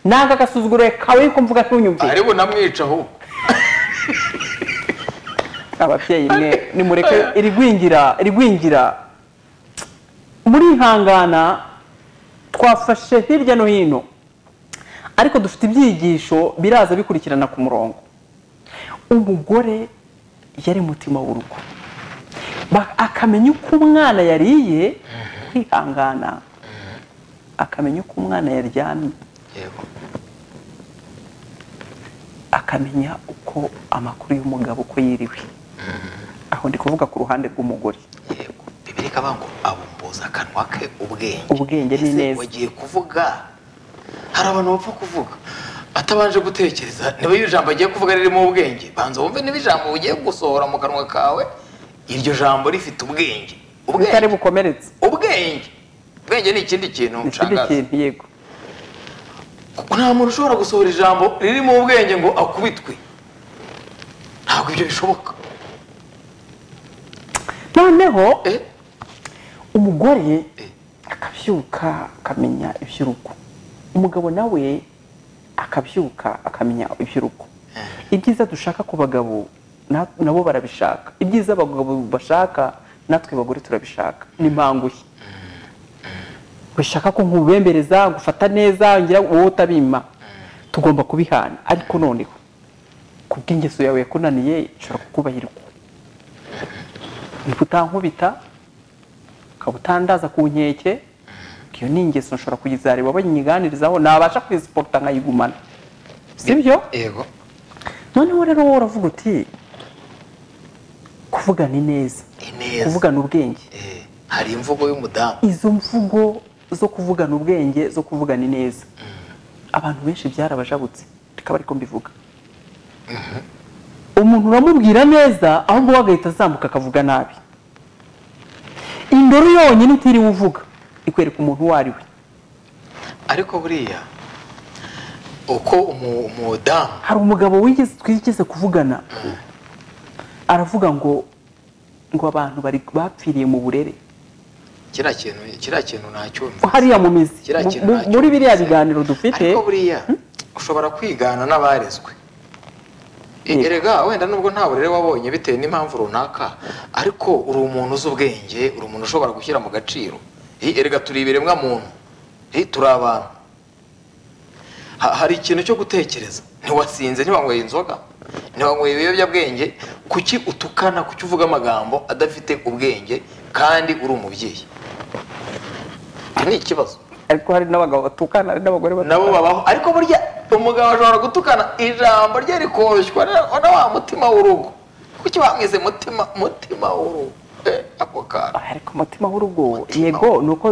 nanga agasuzuguro kawe ko mvuga ntunyumve ari bunamwica ahubwo ababyeyi mwe nimureke irigwingira irigwingira murihangana twafashe hirya no hino ariko dufite ibyigisho biraza bikurikirana ku murongo umugore yari umutima w'urugo Ba- akamenya uko umwana yariye kwihangana akamenya uko umwana yaryamye yego akamenya uko amakuru y'umugabo uko yiriwe aho ndi kuvuga ku ruhande rw'umugore yego bibiri kabango abumbuza akanwa ke ubwenge Ubwenge ni Ese neza. wagiye kuvuga hari abantu bapfa kuvuga atabanje gutekereza niba iyo jambo agiye kuvuga ririmo ubwenge banza wumve niba ijambo ugiye gusohora mu kanwa kawe iryo jambo rifite ubwenge bitari ubwenge bukomeretse ubwenge ubwenge ni ikindi kintu ni ikindi nshangaza kintu yego nta muntu ushobora gusohora ijambo ririmo ubwenge ngo akubitwe ntabwo ibyo bishoboka noneho Eh, umugore Eh. akabyuka akamenya iby'urugo umugabo nawe akabyuka akamenya iby'urugo ibyiza dushaka ku bagabo na- nabo barabishaka ibyiza abagabo bashaka natwe bagore turabishaka ni mpangushye bishaka ko nkubembereza gufata neza ngira wowe utabima tugomba kubihana ariko noneho ku bw'ingeso yawe yakunaniye ishobora kukubahirwa niba utankubita ukaba utandaza ku nkeke iyo ni ingeso nshobora kuyizareba banyiganirizaho nabasha kuyisiporota nkayigumana sibyo yego noneho rero wowe uravuga uti kuvugana ineza ni neza kuvugana ubwenge Eh, hari imvugo y'umudamu izo mvugo zo kuvugana ubwenge zo kuvugana ineza abantu benshi byarabajabutse rikaba ariko mbivuga umuntu uramubwira neza ahubwo we agahita azamuka akavuga nabi indoro yonyine utiriwe uvuga ikwereka umuntu uwo ari we ariko buriya uko umu- umudamu hari umugabo wigeze twigeze kuvugana aravuga ngo ngo abantu bari bapfiriye mu burere kiriya kintu kiriya kintu ntacyumva hariya mu mizi Kiriya kintu Mu- mu- muri biriya biganiro dufite ariko buriya ushobora kwigana n'abarezwe Yego. erega wenda nubwo nta burere wabonye bitewe n'impamvu runaka ariko uri umuntu uzi ubwenge uri umuntu ushobora gushyira mu gaciro Eh, erega turi ibiremwa muntu Eh, turi abantu Ha- hari ikintu cyo gutekereza ntiwasinze ntiwanyweye inzoga ntiwanyweye ibiyobyabwenge kuki utukana kuki uvuga amagambo adafite ubwenge kandi uri umubyeyi iki ni ikibazo ariko hari n'abagabo batukana hari n'abagore batukana nabo babaho ariko burya umugabo ashobora gutukana ijambo rye rikoshywa na- na wa mutima w'urugo kuki bamwize mutima mutima w'urugo Eh, ako kantu ariko umutima w'urugo yego ni uko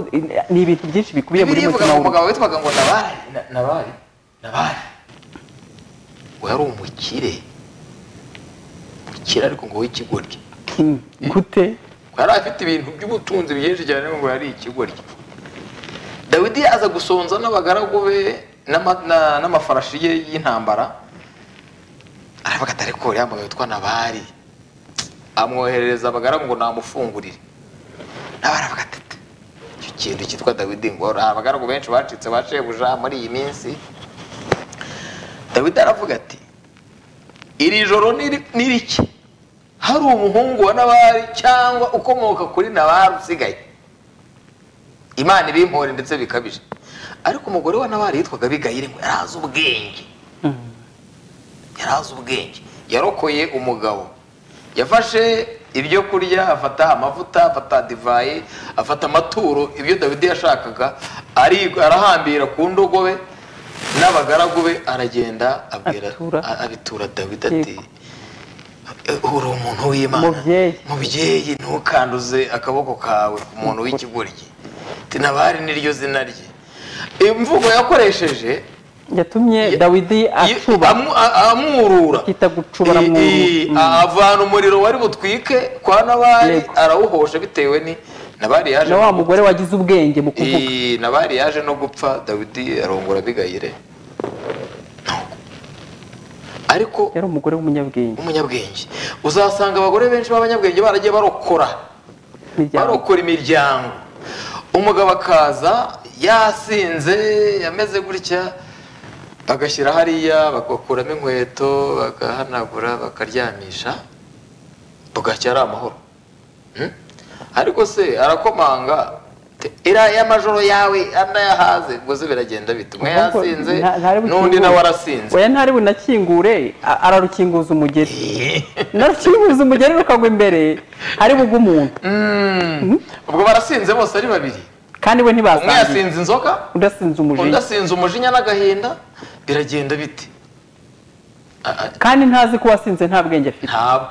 ni ibintu byinshi bikubiye muri bibiri ivuga mutima ngo w'urugo umugabo witwaga ngo nabari na- nabari nabari ngo yari umukire umukire ariko ngo w'ikigoryi Hmm, gute ngo yari afite ibintu by'ubutunzi byinshi cyane ngo yari ikigoryi dawidi aza gusonza n'abagaragu be n'ama- na- n'amafarashi ye y'intambara aravuga ati ariko uriya mugabo witwa nabari amwoherereza abagaragu ngo namufungurire nabari aravuga ati "Tete, icyo kintu cyitwa dawidi ngo hari abagaragu benshi bacitse ba shebuja muri iyi minsi dawidi aravuga ati iri joro ni ri- ni rike hari umuhungu wa nabari cyangwa ukomoka kuri nabari usigaye imana ibimpore ndetse bikabije ariko umugore wa nabari yitwaga abigayire ngo yari azi ubwenge yari azi ubwenge yarokoye umugabo yafashe ibyo kurya afata amavuta afata divayi afata amaturo ibyo dawidi yashakaga ari- arahambira ku ndogobe n'abagaragu be aragenda abwira Atura. a- abitura dawidi ati uri umuntu w'imana Mubyeyi. mubyeyi ntukanduze akaboko kawe ku muntu w'ikigoryi tinabari niryo zina rye imvugo yakoresheje yatumye Ye- dawidi Iyo- acuba amu- a- amwurura Kita gucubara I- mu- i- mm. a- avana umuriro wari butwike kwa nabari Yego. arawuhosha bitewe ni nabari yaje na wa no- mugore wagize ubwenge mu kuvuga I- nabari yaje no gupfa dawidi arongora abigayire ariko yari umugore w'umunyabwenge umunyabwenge uzasanga abagore benshi b'abanyabwenge baragiye barokora imiryango barokora imiryango umugabo akaza yasinze yameze gutya bagashyira hariya bagakuramo inkweto bagahanagura bakaryamisha bugacya ari amahoro Hmm? ariko se arakomanga te- iriya y'amajoro yawe anayahaze ngo zo biragenda bite umwe yasinze Nta- ntari bukingure. n'undi nawe arasinze oya ntari bunakingure a- ararukinguza umugeri narukinguza umugeri rukagwa imbere hari bugwe umuntu Mm. ubwo barasinze bose ari babiri kandi we umwe ntibasangiye yasinze inzoga undi asinze umujinya undi asinze umujinya n'agahinda biragenda bite A- a- kandi ntazi ko wasinze nta bwenge afite ntabwo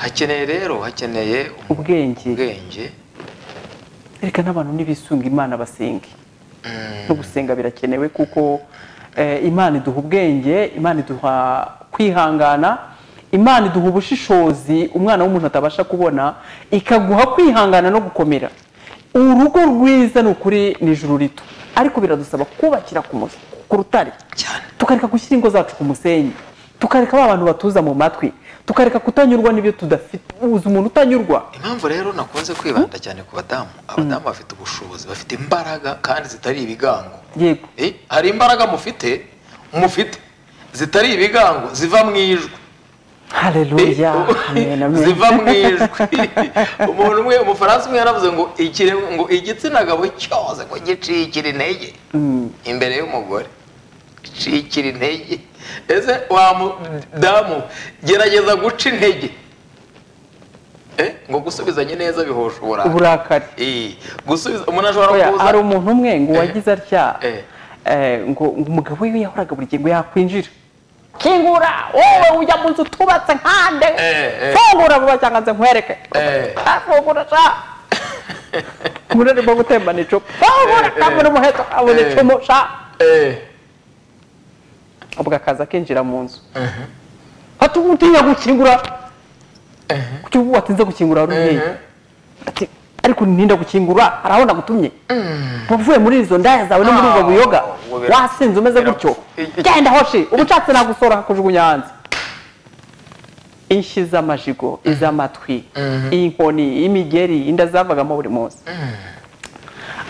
hakeneye rero hakeneye umu- ubwenge ubwenge reka n'abantu ntibisunga imana basenge no gusenga birakenewe kuko eh, imana iduha ubwenge imana iduha kwihangana imana iduha ubushishozi umwana w'umuntu atabasha kubona ikaguha kwihangana no gukomera urugo rwiza ni ukuri ni ijuru rito ariko biradusaba kubakira ku mus- ku rutare Cyane. tukareka gushyira ingo zacu ku musenyi tukareka ba bantu batuza mu matwi tukareka kutanyurwa n'ibyo tudafite uzi umuntu utanyurwa impamvu rero nakunze kwibanda cyane ku badamu abadamu bafite ubushobozi bafite imbaraga kandi zitari ibigango yego Eh, hari imbaraga mufite mufite zitari ibigango ziva mu ijwi haleluya amen amen ziva mu ijwi umuntu umwe umufaransa umwe yaravuze ngo ikire- ngo igitsina gabo cyose ngo gicikira intege imbere y'umugore gicikira intege ese wa mudamu gerageza guca intege Eh, ngo gusubizanye neza bihosha uburakari uburakari Eh, gusubiza umuntu ashobora Oya, kuza hari umuntu umwe ngo Eh. wagize atya Eh. eh, ngo ngo umugabo we yahoraga buri gihe ngo yakwinjira kingura wowe ujya mu nzu tubatse nkande Eh, eh. fungura vuba cyangwa nze nkwereke Eh. afungura sa umuntu arimo gutembana icupa fungura Eh, eh. kabona umuheto kabona Eh. icumu sha Eh, ubwo akaza akinjira mu nzu ati ubu utinya gukingura kuki ubu watinze gukingura wari ugiye ati ariko ninda gukingura hari aho nagutumye uvuye muri izo ndaya zawe no muri ubwo buyoga ubwo bira- wasinze umeze gutyo bira- genda hoshi uba ushatse nagusohora akakujugunya hanze inshyi z'amajigo iz'amatwi inkoni imigeri inda zavagamo buri munsi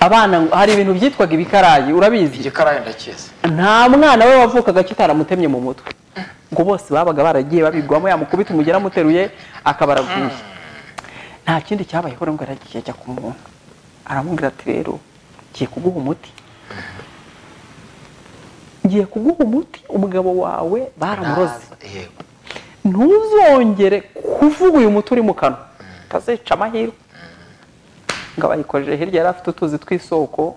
abana ngo- hari ibintu byitwaga ibikarayi urabizi igikarayi ndakizi nta mwana we wavukaga kitaramutemye mu mutwe ngo bose babaga baragiye babigwamo yamukubita umugera amuteruye akaba araguye nta kindi cyabayeho ngo yaragiye ajya ku muntu aramubwira ati rero ngiye kuguha umuti ngiye kuguha umuti umugabo wawe baramuroze yego ntuzongere kuvuga uyu muti uri mu kanwa utazica amahirwe ngo abayikojeje hirya yari afite utuzi tw'isoko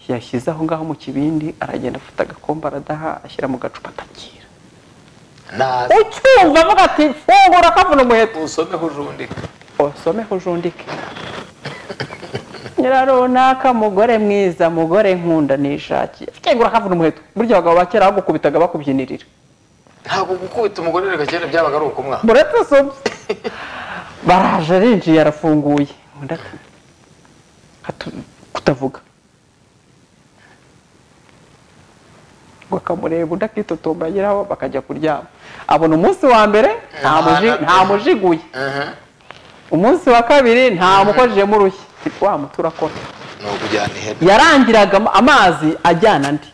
yashyize aho ngaho mu kibindi aragenda afata agakombe aradaha ashyira mu gacupa atakira naze ucyumva avuga ati fungura kavuna umuheto usomeho ujundika usomeho ujundike nyira runaka mugore mwiza mugore nkunda nishakiye fungura kavuna umuheto burya abagabo ba kera bagukubitaga bakubyinirira ntabwo gukubita umugore reka kera byabaga ari ukumwana muretse sobe baraje arinjiye arafunguye undi ati hatu- kutavuga ngo akamureba undi akitotomba ageraho bakajya kuryama abona umunsi wa mbere nta muji- nta mujiguye umunsi wa kabiri nta mukojeje urushyi Ati, wa muti urakora ni ukujyana ihene yarangiraga am- amazi ajyana andi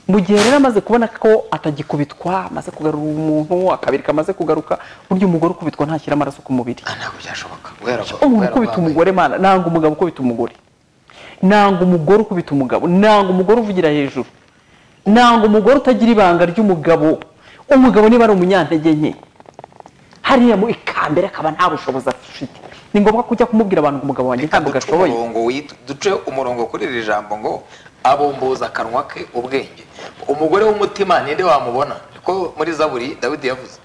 mu gihe rero amaze kubona ko atagikubitwa amaze kugarura umuntu akabiri kamaze kugaruka burya umugore ukubitwa ntashyira amaraso ku mubiri Ah, ntabwo byashoboka guhera umuntu ukubita umugore mana nanga umugabo ukubita umugore nanga umugore ukubita umugabo nanga umugore uvugira hejuru nanga umugore utagira ibanga ry'umugabo umugabo niba ari umunyantege nke hariya mu ikambere akaba nta bushobozi afite ni ngombwa kujya kumubwira abantu ngo umugabo wanjye ntabwo duce gashoboye umurongo wit- duce umurongo kuri iri jambo ngo abumbuza akanwa ke ubwenge umugore w'umutima ninde wamubona ko muri zaburi dawidi yavuze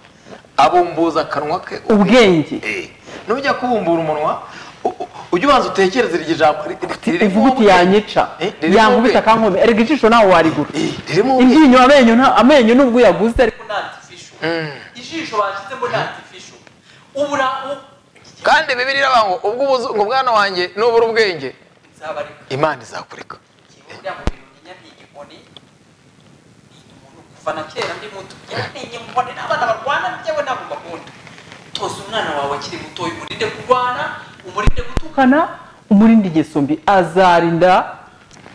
abumbuza akanwa ke ubwenge Eh, nujya kubumbura umunwa u- u- ujye ubanza utekereze iryo jambo ri- ri- ririmo ivuguti ubwenge. yanyica Eh, ririmo yankubita ubwenge. akankome erega ijisho nawe warigura Eh, ririmo ubwenge. iryinyo amenyo nta- amenyo nubwo uyaguze ariko ni artificial ijisho bashyizemo ni artificial ubura kandi bibiri iravuga ngo ubwo ubuze ngo mwana wanjye nubura ubwenge nzabareka imana izakureka kibura mu bintu nyenya ni igikoni umuntu kuva na kera ndi muto yaranenye mbone n'abana barwana njyewe ntabwo bakunda toza umwana wawe akiri muto umurinde kurwana umurinde gutukana umurinde ingeso mbi azarinda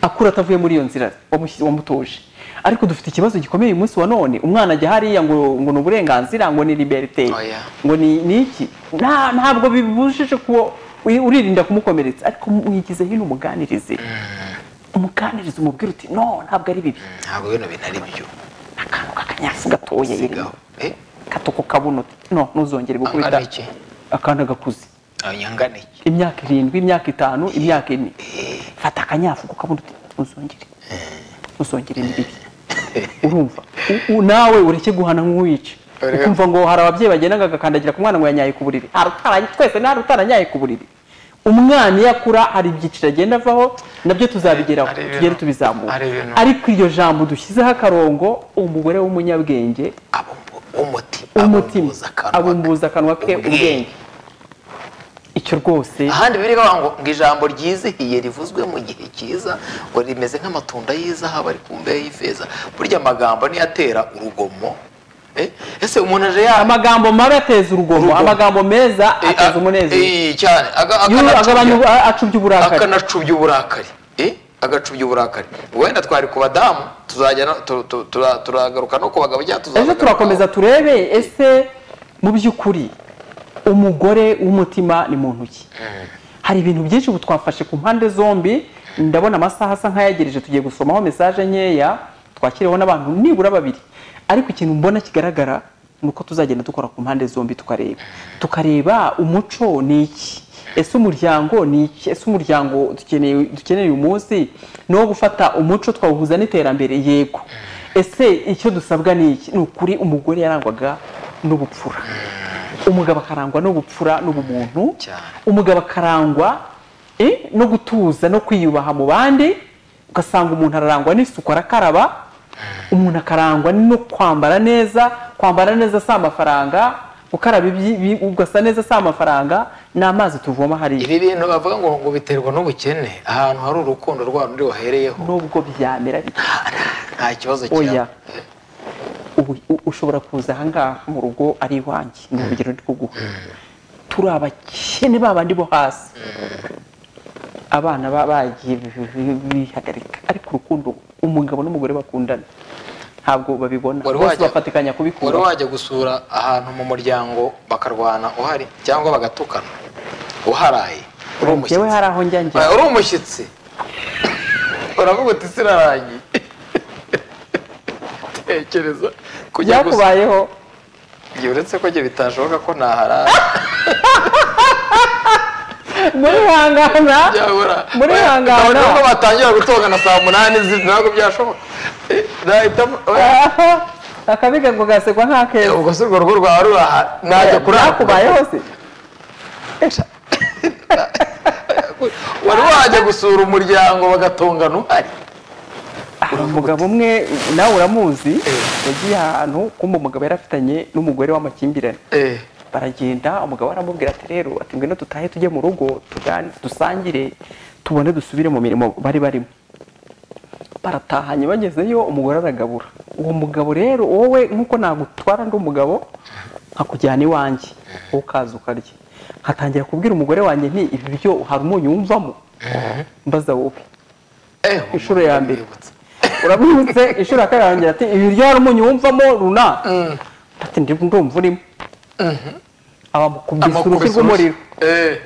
akura atavuye muri iyo nzira wamushyi- wamutoje ariko dufite ikibazo gikomeye uyu munsi wa none umwana ajya hariya ngo ngo ni uburenganzira ngo ni liberite Oya. ngo ni ni iki Nta- ntabwo bibujije kuba uri- uririnda kumukomeretsa ariko mwigize hino umuganirize umuganiriza umubwira uti no ntabwo ari bibi ntabwo bino bintu ari byo akantu k'akanyansi gatoya sigaho yirimo katoko kabona uti no ntuzongere gukubita Angana iki? akana gakuze abanyangana iki imyaka irindwi imyaka itanu imyaka ine fata akanyafu kabona uti ntuzongere ntuzongere ni bibi urumva U- u- nawe ureke guhana nk'uwica Urebe. ukumva ngo hari ababyeyi bagenda bagakandagira ku mwana ngo yanyaye ku buriri Hari utara- twese nta utaranyaye ku buriri umwana iyo akura hari ibyiciro agenda avaho nabyo tuzabigeraho Hari ibintu- tugere tubizamura hari ibintu. ariko iryo jambo dushyizeho akarongo umugore w'umunyabwenge Abumbu- umuti umutima abumbuza akanwa ke. abumbuza akanwa ke ubwenge icyo rwose ahandi biri bavuga ngo ngo ijambo ryizihiye rivuzwe mu gihe cyiza ngo rimeze nk'amatunda y'izahabu ari ku mbehe y'ifeza burya amagambo niyo atera urugomo Eh, ese umuntu aje yama amagambo mabi ateza urugomo Urugomo. amagambo meza ateza umunezero Eh, cyane aga- Iyo agabanya akanacubya- acubya uburakari akanacubya uburakari Eh, agacubya uburakari wenda twari ku badamu tuzajya no- tu- tu- tura- turagaruka no ku bagabo cyangwa ejo tuzagaruka- turakomeza turebe ese mu by'ukuri umugore w'umutima ni muntu ki hari ibintu byinshi ubu twafashe ku mpande zombi ndabona amasaha asa nk'ayagereje tugiye gusomaho mesaje nkeya twakiriweho n'abantu nibura babiri ariko ikintu mbona kigaragara ni uko tuzagenda dukora ku mpande zombi tukareba tukareba umuco ni iki ese umuryango ni iki ese umuryango dukeneye dukeneye uyu munsi ni uwo gufata umuco twawuhuza n'iterambere yego ese icyo dusabwa ni iki ni ukuri umugore yarangwaga n'ubupfura umugabo akarangwa n'ubupfura n'ubumuntu Cyane. umugabo akarangwa eh, no gutuza no kwiyubaha mu bandi ugasanga umuntu ararangwa n'isuku arakaraba umuntu akarangwa no kwambara neza kwambara neza si amafaranga gukaraba ibyi- ibi- ugasa neza si amafaranga ni amazi tuvoma hariya ibi bintu bavuga ngo ngo biterwa n'ubukene ahantu hari urukundo rwa rundi wahereyeho nubwo byamera bite nta kibazo oya kiraba ubu ushobora kuza ahangaha mu rugo ari iwanjye ni urugero rwo guha turi abakene babandi bo hasi abana ba- bagiye bihagarika ariko urukundo umugabo n'umugore bakundana ntabwo babibona Wari bose wajya- bafatikanya wari kubikura wajya gusura ahantu mu muryango bakarwana uhari cyangwa bagatukana uharaye uri yewe umushyitsi hari aho njya njya Ah, uri umushyitsi uravuga uti sirarangiye tekereza kujya gusura byakubayeho igihe uretse ko njye bitashoboka ko naharaye muri hangana byabura muri hangana. Ntabwo nubwo batangira gutongana saa munani zi- ntabwo byashoboka Eh, nahitamo oya. akabiga ngo gasekwa nk'akeza ubwo si urwo rugo rwawe ruraha najya kurara byakubayeho se wari wajya gusura umuryango bagatongana uhari hari umugabo umwe nawe uramuzi yagiye ahantu kumva umugabo yari afitanye n'umugore w'amakimbirane Eh, baragenda umugabo aramubwira ati rero ati ngwino dutahe tujye mu rugo tugane dusangire tubone dusubire mu mirimo bari barimo baratahanye bagezeyo umugore aragabura uwo mugabo rero wowe nk'uko nagutwara ndi umugabo nkakujyana iwanjye wowe ukaza ukarya nkatangira kubwira umugore wanjye nti ibi byo hari umunyu wumvamo mbaza wowe eh, inshuro ya mbere uramwibutse inshuro ya kabiri arongera ati ibi rya umunyu wumvamo runa ati ndi ndumva urimo abamukubise urushyi Amukubise rw'umuriro urushyi. Eh,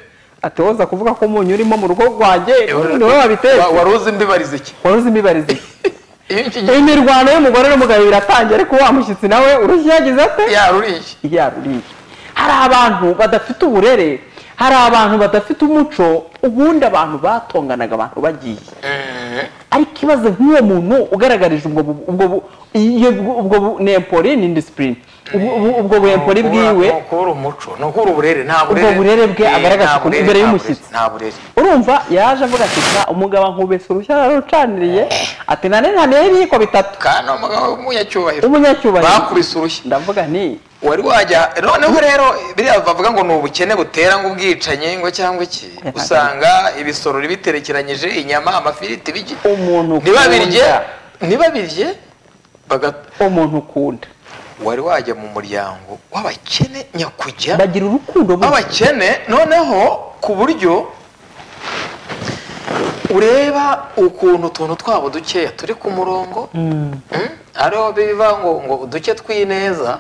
ati woza kuvuga ko umunyu urimo mu rugo rwanjye ni wowe wabitetse wa- wari uzi ndibariza iki wari uzi imibarize ye. iyo iki gihe imirwano y'umugore n'umugabo iratangiye ariko wa mushyitsi nawe urushyi yagize ate yaruriye yaruriye hari abantu badafite uburere hari abantu badafite umuco ubundi abantu batonganaga abantu bagiye ariko ikibazo nk'uwo muntu ugaragarije ubwo bu- ubwo bu- iyo- ubwo bu- nempori ni indisipurine Ubwo- ubwo- ubwo bwempori bwiwe Ni ukubura umuco ni ukubura uburere nta burere Ubwo burere bwe Eh, agaragaza nta ukuntu burere, imbere nta y'umushyitsi. burere, nta burere urumva yaje avuga ati "Sa, umugabo ankubese urushya ararucaniriye ati nane nane y'ibiyiko bitatu kandi ni umugabo w'umunyacyubahiro umunyacyubahiro bakubise urushyi ndavuga nti wari wajya noneho rero biriya bavuga ngo ni ubukene butera ngo ubwicanyi ngo cyangwa iki usanga ibisorori biterekeranyije inyama amafiriti bigi umuntu ntibabirye ukunda ntibabirye baga- umuntu ukunda wari wajya mu muryango w'abakene nyakujya bagira urukundo buke. w'abakene noneho ku buryo ureba ukuntu utuntu twabo dukeya turi ku murongo Mm? ariho biva ngo ngo uduke tw'ineza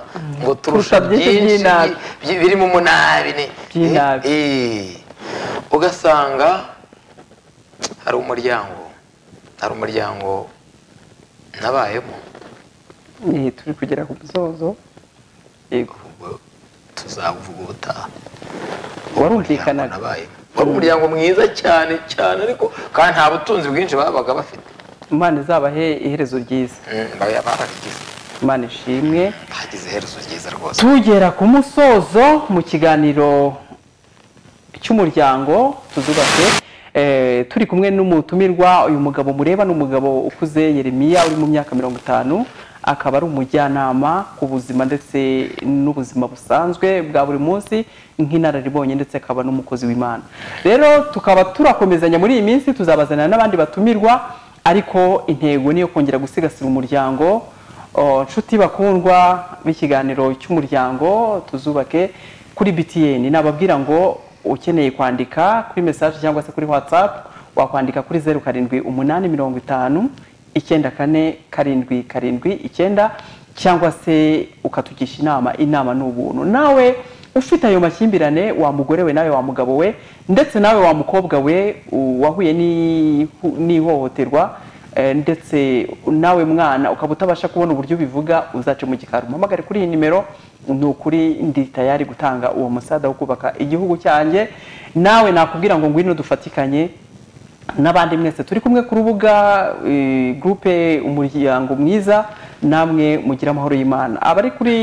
ngo turusha Turusha byinshi byinshi by'inabi. byi- biri mu munabi ni By'inabi. Eh, eh. ugasanga hari umuryango hari umuryango nabayemo Eh, turi kugera ku musozo yego ubwo tuzavuga ubutaha warumvikanaga nabayemo wari umuryango mwiza cyane cyane ariko kandi nta butunzi bwinshi babaga bafite imana izabahe iherezo ryiza Mm, baba- barabigize imana ishimwe hagize iherezo ryiza rwose tugera ku musozo mu kiganiro cy'umuryango tuzubake eh, turi kumwe n'umutumirwa uyu mugabo mureba ni umugabo ukuze yeremiya uri mu myaka mirongo itanu akaba ari umujyanama ku buzima ndetse n'ubuzima busanzwe bwa buri munsi nk'inararibonye ndetse akaba n'umukozi w'imana rero tukaba turakomezanya muri iyi minsi tuzabazanira n'abandi batumirwa ariko intego ni iyo kongera gusigasira umuryango Oh, nshuti bakundwa b'ikiganiro cy'umuryango tuzubake kuri btn nababwira ngo ukeneye kwandika kuri mesaje cyangwa se kuri whatsapp wakwandika kuri zeru karindwi umunani mirongo itanu icyenda kane karindwi karindwi icyenda cyangwa se ukatugisha inama inama ni ubuntu nawe ufite ayo makimbirane wa mugore we nawe wa mugabo we ndetse nawe wa mukobwa we u- wahuye n'ihu- n'ihohoterwa Eh, ndetse nawe mwana ukaba utabasha kubona uburyo ubivuga uzace mu gikari umpamagare kuri iyi nimero ni ukuri ndi tayari gutanga uwo musada wo kubaka igihugu cyanjye nawe nakubwira ngo ngwino dufatikanye n'abandi mwese turi kumwe ku rubuga eh, gurupe umuryango mwiza namwe mugira amahoro y'imana abari kuri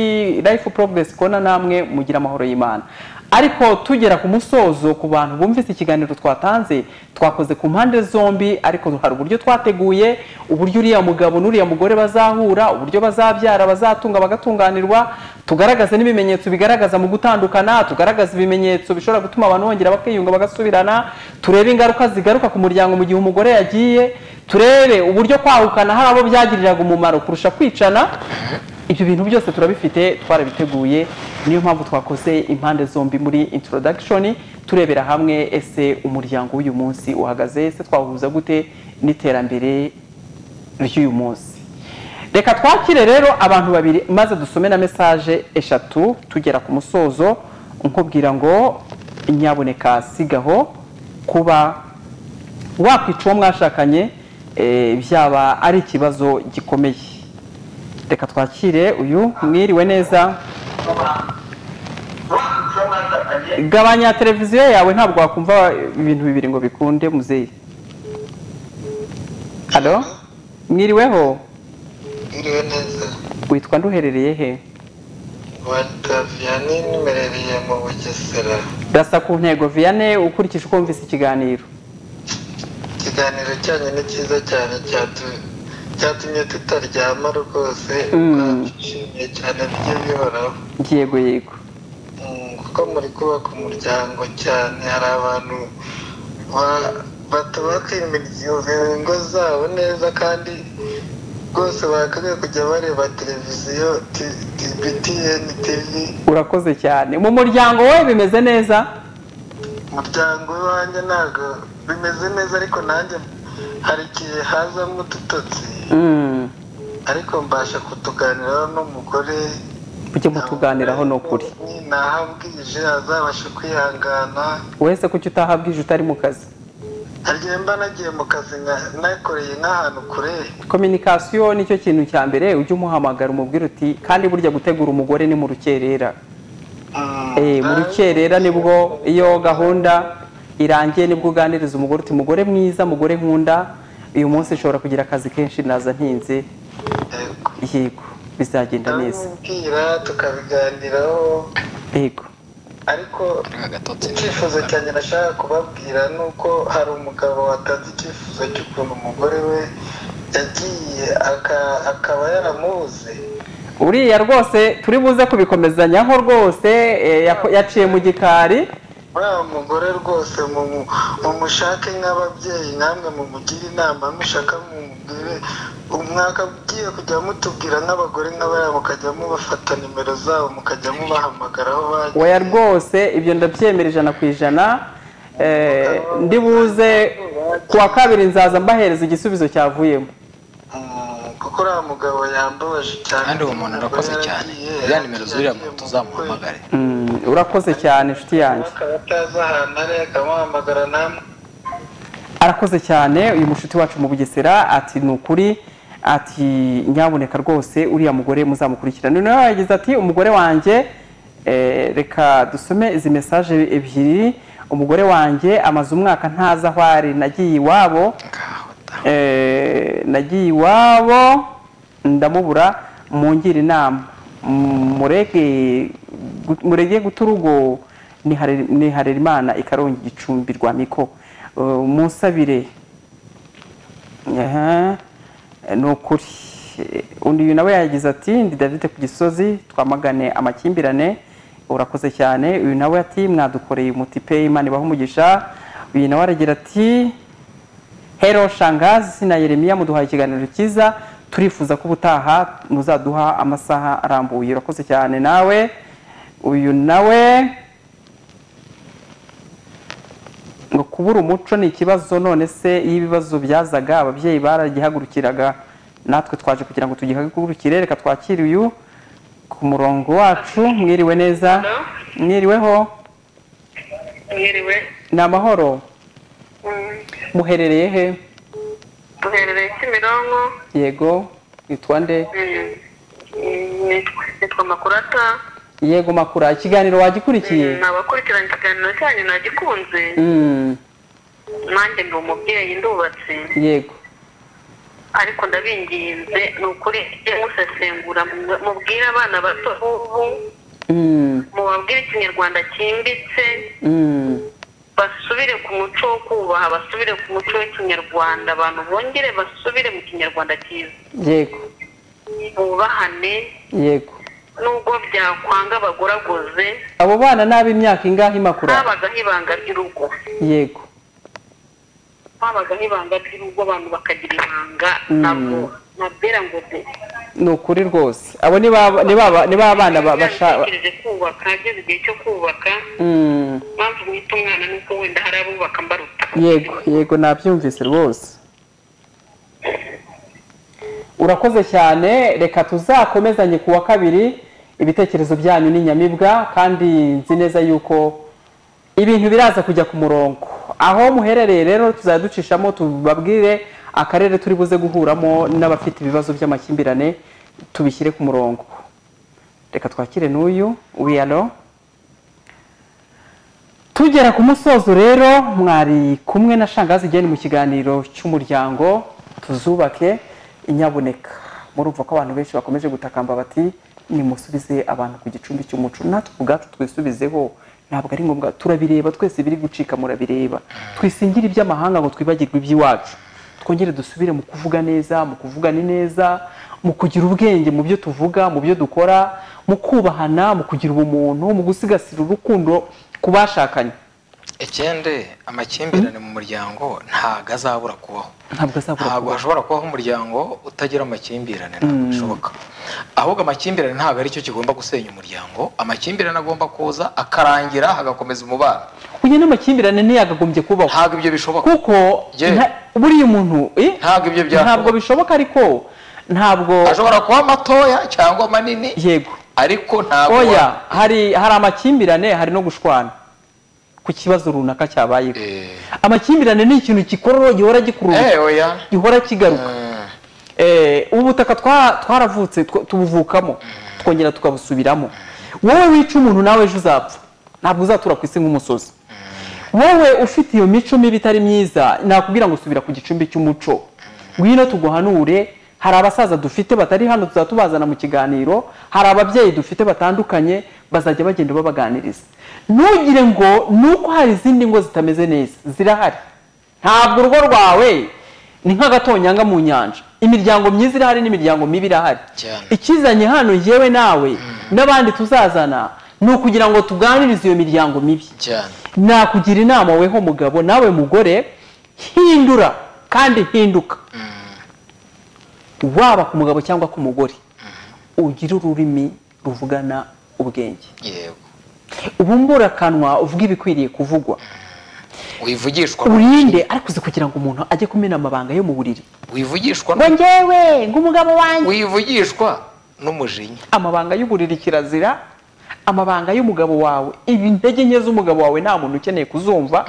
life progress kona namwe mugira amahoro y'imana ariko tugera ku musozo ku bantu bumvise ikiganiro twatanze twakoze ku mpande zombi ariko hari uburyo twateguye uburyo uriya mugabo n'uriya mugore bazahura uburyo bazabyara bazatunga bagatunganirwa tugaragaze n'ibimenyetso bigaragaza mu gutandukana tugaragaze ibimenyetso bishobora gutuma abantu bongera bakiyunga bagasubirana turebe ingaruka zigaruka ku muryango mu gihe umugore yagiye turebe uburyo kwahukana hari abo byagiriraga umumaro kurusha kwicana ibyo bintu byose turabifite twarabiteguye niyo mpamvu twakoze impande zombi muri introduction turebera hamwe ese umuryango w'uyu munsi uhagaze ese twahuza gute n'iterambere ry'uyu munsi reka twakire rero abantu babiri maze dusome na mesaje eshatu tugera ku musozo nkubwira ngo nyaboneka sigaho kuba wakwica uwo mwashakanye eh, byaba ari ikibazo gikomeye reka twakire uyu mwiriwe neza gabanya televiziyo yawe ntabwo wakumva ibintu bibiri ngo bikunde muzeyi halo mwiriweho iriwe neza witwa nduherereye he wataviyani nimerereye mu bugesera rasa ku ntego viyane ukurikije uko wumvise ikiganiro ikiganiro cyanyu ni cyiza cyane cyatu- cyatumye tutaryama rwose Mm. twishimiye cyane bijye bihoraho yego yego Mm, kuko muri kubaka umuryango cyane hari abantu ba- batubaka imiryango ingo zabo neza kandi rwose bakwiye kujya bareba televiziyo T- T- btn tv urakoze cyane mu muryango we bimeze neza umuryango wanjye ntabwo bimeze neza ariko nanjye hari igihe hazamo udutotsi Mm, ariko mbasha kutuganiraho n'umugore ujye mutuganiraho ni ukuri nahambwije azabasha kwihangana wese kuki utahabwije utari mu kazi harya mba nagiye mu kazi nka- nakoreye nk'ahantu kure kominikasiyo nicyo kintu cya mbere ujye umuhamagara umubwire uti kandi burya gutegura umugore ni mu rukerera Mm, Eh, mu rukerera nibwo iyo gahunda irangiye nibwo uganiriza umugore uti mugore mwiza mugore nkunda uyu munsi nshobora kugira akazi kenshi naza ntinze Yego. yego bizagenda neza ndamubwira tukabiganiraho yego ariko icyifuzo cyanjye nashaka kubabwira ni uko hari umugabo watanze icyifuzo cy'ukuntu umugore we yagiye aka- akaba yaramubuze uriya rwose turi buze kubikomezanyaho rwose eh, yako- yaciye mu gikari uriya mugore rwose mumu- mumushake nk'ababyeyi namwe mumugire inama mushaka mumubwire umwaka ugiye kujya mutubwira nk'abagore nk'abariya mukajya mubafata nimero zabo mukajya mubahamagara aho bagiye oya rwose ibyo ndabyemera ijana ku ijana Eh, ndi buze ku wa kabiri nzaza mbahereza igisubizo cyavuyemo Mm, kuko uriya mugabo yambabaje cyane kandi uwo muntu arakoze cyane za nimero z'uriya muntu tuzamuhamagare Mm, urakoze cyane inshuti yanjye akaba atazi ahantu ari akamuhamagara namwe arakoze cyane uyu mushuti wacu mu bugesera ati ni ukuri ati nyaboneka rwose uriya mugore muzamukurikirana noneho yagize ati umugore wanjye eh, reka dusome izi mesaje ebyiri umugore wanjye amaze umwaka ntazi aho ari nagiye iwabo eh, nagiye iwabo ndamubura mungire inama Mm, mureke gu- mureke guta urugo nihare- niharera imana ikarongi igicumbi rwa miko Eh, munsabire Aha, ni ukuri Eh, undi uyu nawe yagize ati ndi david ku gisozi twamagane amakimbirane urakoze cyane uyu nawe ati mwadukoreye umuti pe imana ibaho umugisha uyu nawe aragira ati hero shangazi na yeremiya muduhaye ikiganiro cyiza turifuza ko ubutaha muzaduha amasaha arambuye urakoze cyane nawe uyu nawe ngo kubura umuco ni ikibazo none se iyo ibibazo byazaga ababyeyi baragihagurukiraga natwe twaje kugira ngo tugihagurukire reka twakire uyu ku murongo wacu mwiriwe neza mwiriweho mwiriwe ni amahoro muherereye he duherereye kimironko yego witwa nde nitwa makurata yego makura ikiganiro wagikurikiye nabakurikirana ikiganiro cyanyu nagikunze Mm, nanjye ndi umubyeyi ndubatse yego ariko ndabinginze ni ukuri mujye musesengura mu- mubwire abana bato b'ubu Mm, mubabwire ikinyarwanda cyimbitse mm, basubire ku muco wo kubaha basubire ku muco w'ikinyarwanda abantu bongere basubire mu kinyarwanda cyiza yego bubahane yego nubwo byakwanga bagoragoze abo bana n'abo imyaka ingahe makura habagaho ibanga ry'urugo yego habagaho ibanga ry'urugo abantu bakagira ibanga Mm. nabwo nabwira ngo de ni ukuri rwose abo ni ba ni ba ba- ni ba bana ba- bashaka bategereje kubaka hageze igihe cyo kubaka Mm, impamvu mwita umwana ni uko wenda hari abubaka mbaruta yego yego nabyumvise rwose urakoze cyane reka tuzakomezanye ku wa kabiri ibitekerezo byanyu ni nyamibwa kandi nzi neza yuko ibintu biraza kujya ku murongo aho muherereye rero tuzajya ducishamo tubabwire akarere turi buze guhuramo n'abafite ibibazo by'amakimbirane tubishyire ku murongo reka twakire n'uyu wiyalo tugera ku musozo rero mwari kumwe na shangazi igeni mu kiganiro cy'umuryango tuzubake inyabuneka murumva ko abantu benshi bakomeje gutakamba bati nimusubize abantu ku gicumbi cy'umuco natwe ubwacu twisubizeho ntabwo ari ngombwa turabireba twese biri gucika murabireba twisingire iby'amahanga ngo twibagirwe iby'iwacu twongere dusubire mu kuvuga neza mu kuvugana neza mu kugira ubwenge mu byo tuvuga mu byo dukora mu kubahana mu kugira ubumuntu mu gusigasira urukundo ku bashakanye ikindi amakimbirane mu muryango ntabwo azabura kubaho ntabwo azabura ntabwo kubaho. hashobora kubaho umuryango utagira amakimbirane ntabwo bishoboka ahubwo amakimbirane ntabwo aricyo kigomba gusenya umuryango amakimbirane agomba kuza akarangira hagakomeza umubano kugira n'amakimbirane ntiyagagombye kubaho ntabwo ibyo bishoboka kuko Ye. nta- buriya umuntu eh, ntabwo ibyo ntabwo byashoboka bishoboka ariko ntabwo ashobora kuba matoya cyangwa manini yego ariko ntabwo oya hari hari amakimbirane hari no gushwana ku kibazo runaka cyabayeho Eh. amakimbirane ni ikintu gikorora gihora gikurura Eh, oya gihora kigaruka Mm. Eh, ubu butaka twa- twaravutse tw- tubuvukamo twongera tukabusubiramo wowe wica umuntu nawe ejo uzapfa ntabwo uzatura ku isi nk'umusozi wowe ufite iyo mico mibi itari myiza nakubwira ngo subira ku gicumbi cy'umuco ngwino tuguhanure hari abasaza dufite batari hano tuzaba tubazana mu kiganiro hari ababyeyi dufite batandukanye bazajya bagenda babaganiriza ntugire ngo nuko hari izindi ngo zitameze neza zirahari ntabwo urugo rwawe ni nk'agatonyanga mu nyanja imiryango myiza irahari n'imiryango mibi irahari Cyane. ikizanye hano yewe nawe n'abandi tuzazana ni ukugira ngo tuganirize iyo miryango mibi cyane nakugira inama weho mugabo nawe mugore hindura kandi hinduka waba ku mugabo cyangwa ku mugore ugire ururimi ruvugana ubwenge yego ubumbura akanwa uvuge ibikwiriye kuvugwa wivugishwa urinde ariko uzi kugira ngo umuntu ajye kumena amabanga yo mu buriri wivugishwa ngo njyewe ng'umugabo wanjye wivugishwa n'umujinya amabanga y'uburiri kirazira amabanga y'umugabo wawe ibi intege nke z'umugabo wawe nta muntu ukeneye kuzumva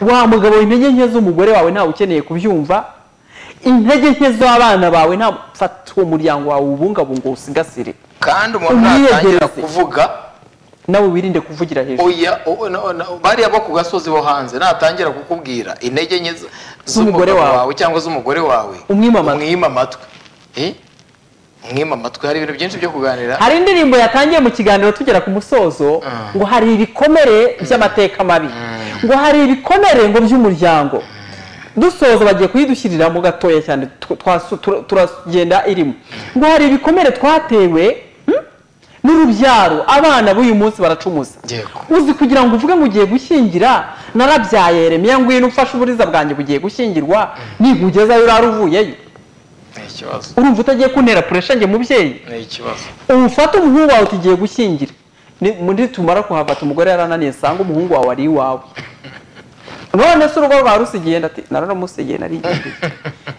wa mugabo we, intege nke z'umugore wawe ntawe ukeneye kubyumva intege nke z'abana bawe nta fata uwo muryango wawe ubungabunga usigasire kandi umuntu Umwiyegereze. natangira kuvuga nawe wirinde kuvugira hejuru oya o- no- no- bariya bo ku gasozi bo hanze natangira kukubwira intege nke z- Z'umugore z'umugabo wawe. wawe cyangwa z'umugore wawe Umwime amatwi. umwima amatwi Eh? umwima amatwi hari ibintu byinshi byo kuganira hari indirimbo yatangiye mu kiganiro tugera ku musozo ngo hari ibikomere by'amateka mabi ngo hari ibikomere ngo by'umuryango dusoza bagiye kuyidushyiriramo gatoya cyane tu- twasu- tura- turagenda irimo ngo hari ibikomere twatewe hmm, n'urubyaro abana b'uyu munsi baracumuza Yego. uzi kugira ngo uvuge ngo ugiye gushyingira narabyaye remeye ngwino ufashe uburiza bwanjye bugiye gushyingirwa nikugezayo urara uvuyeyo ni ikibazo urumva utagiye kuntera puresha njye mubyeyi ni ikibazo umufate umuhungu wawe tugiye gushyingira Ni- muri tumara kuhavata umugore yarananiye sanga umuhungu wawe ari iwawe none se urugo rwawe rusigiye ndati nararamusigiye narigiye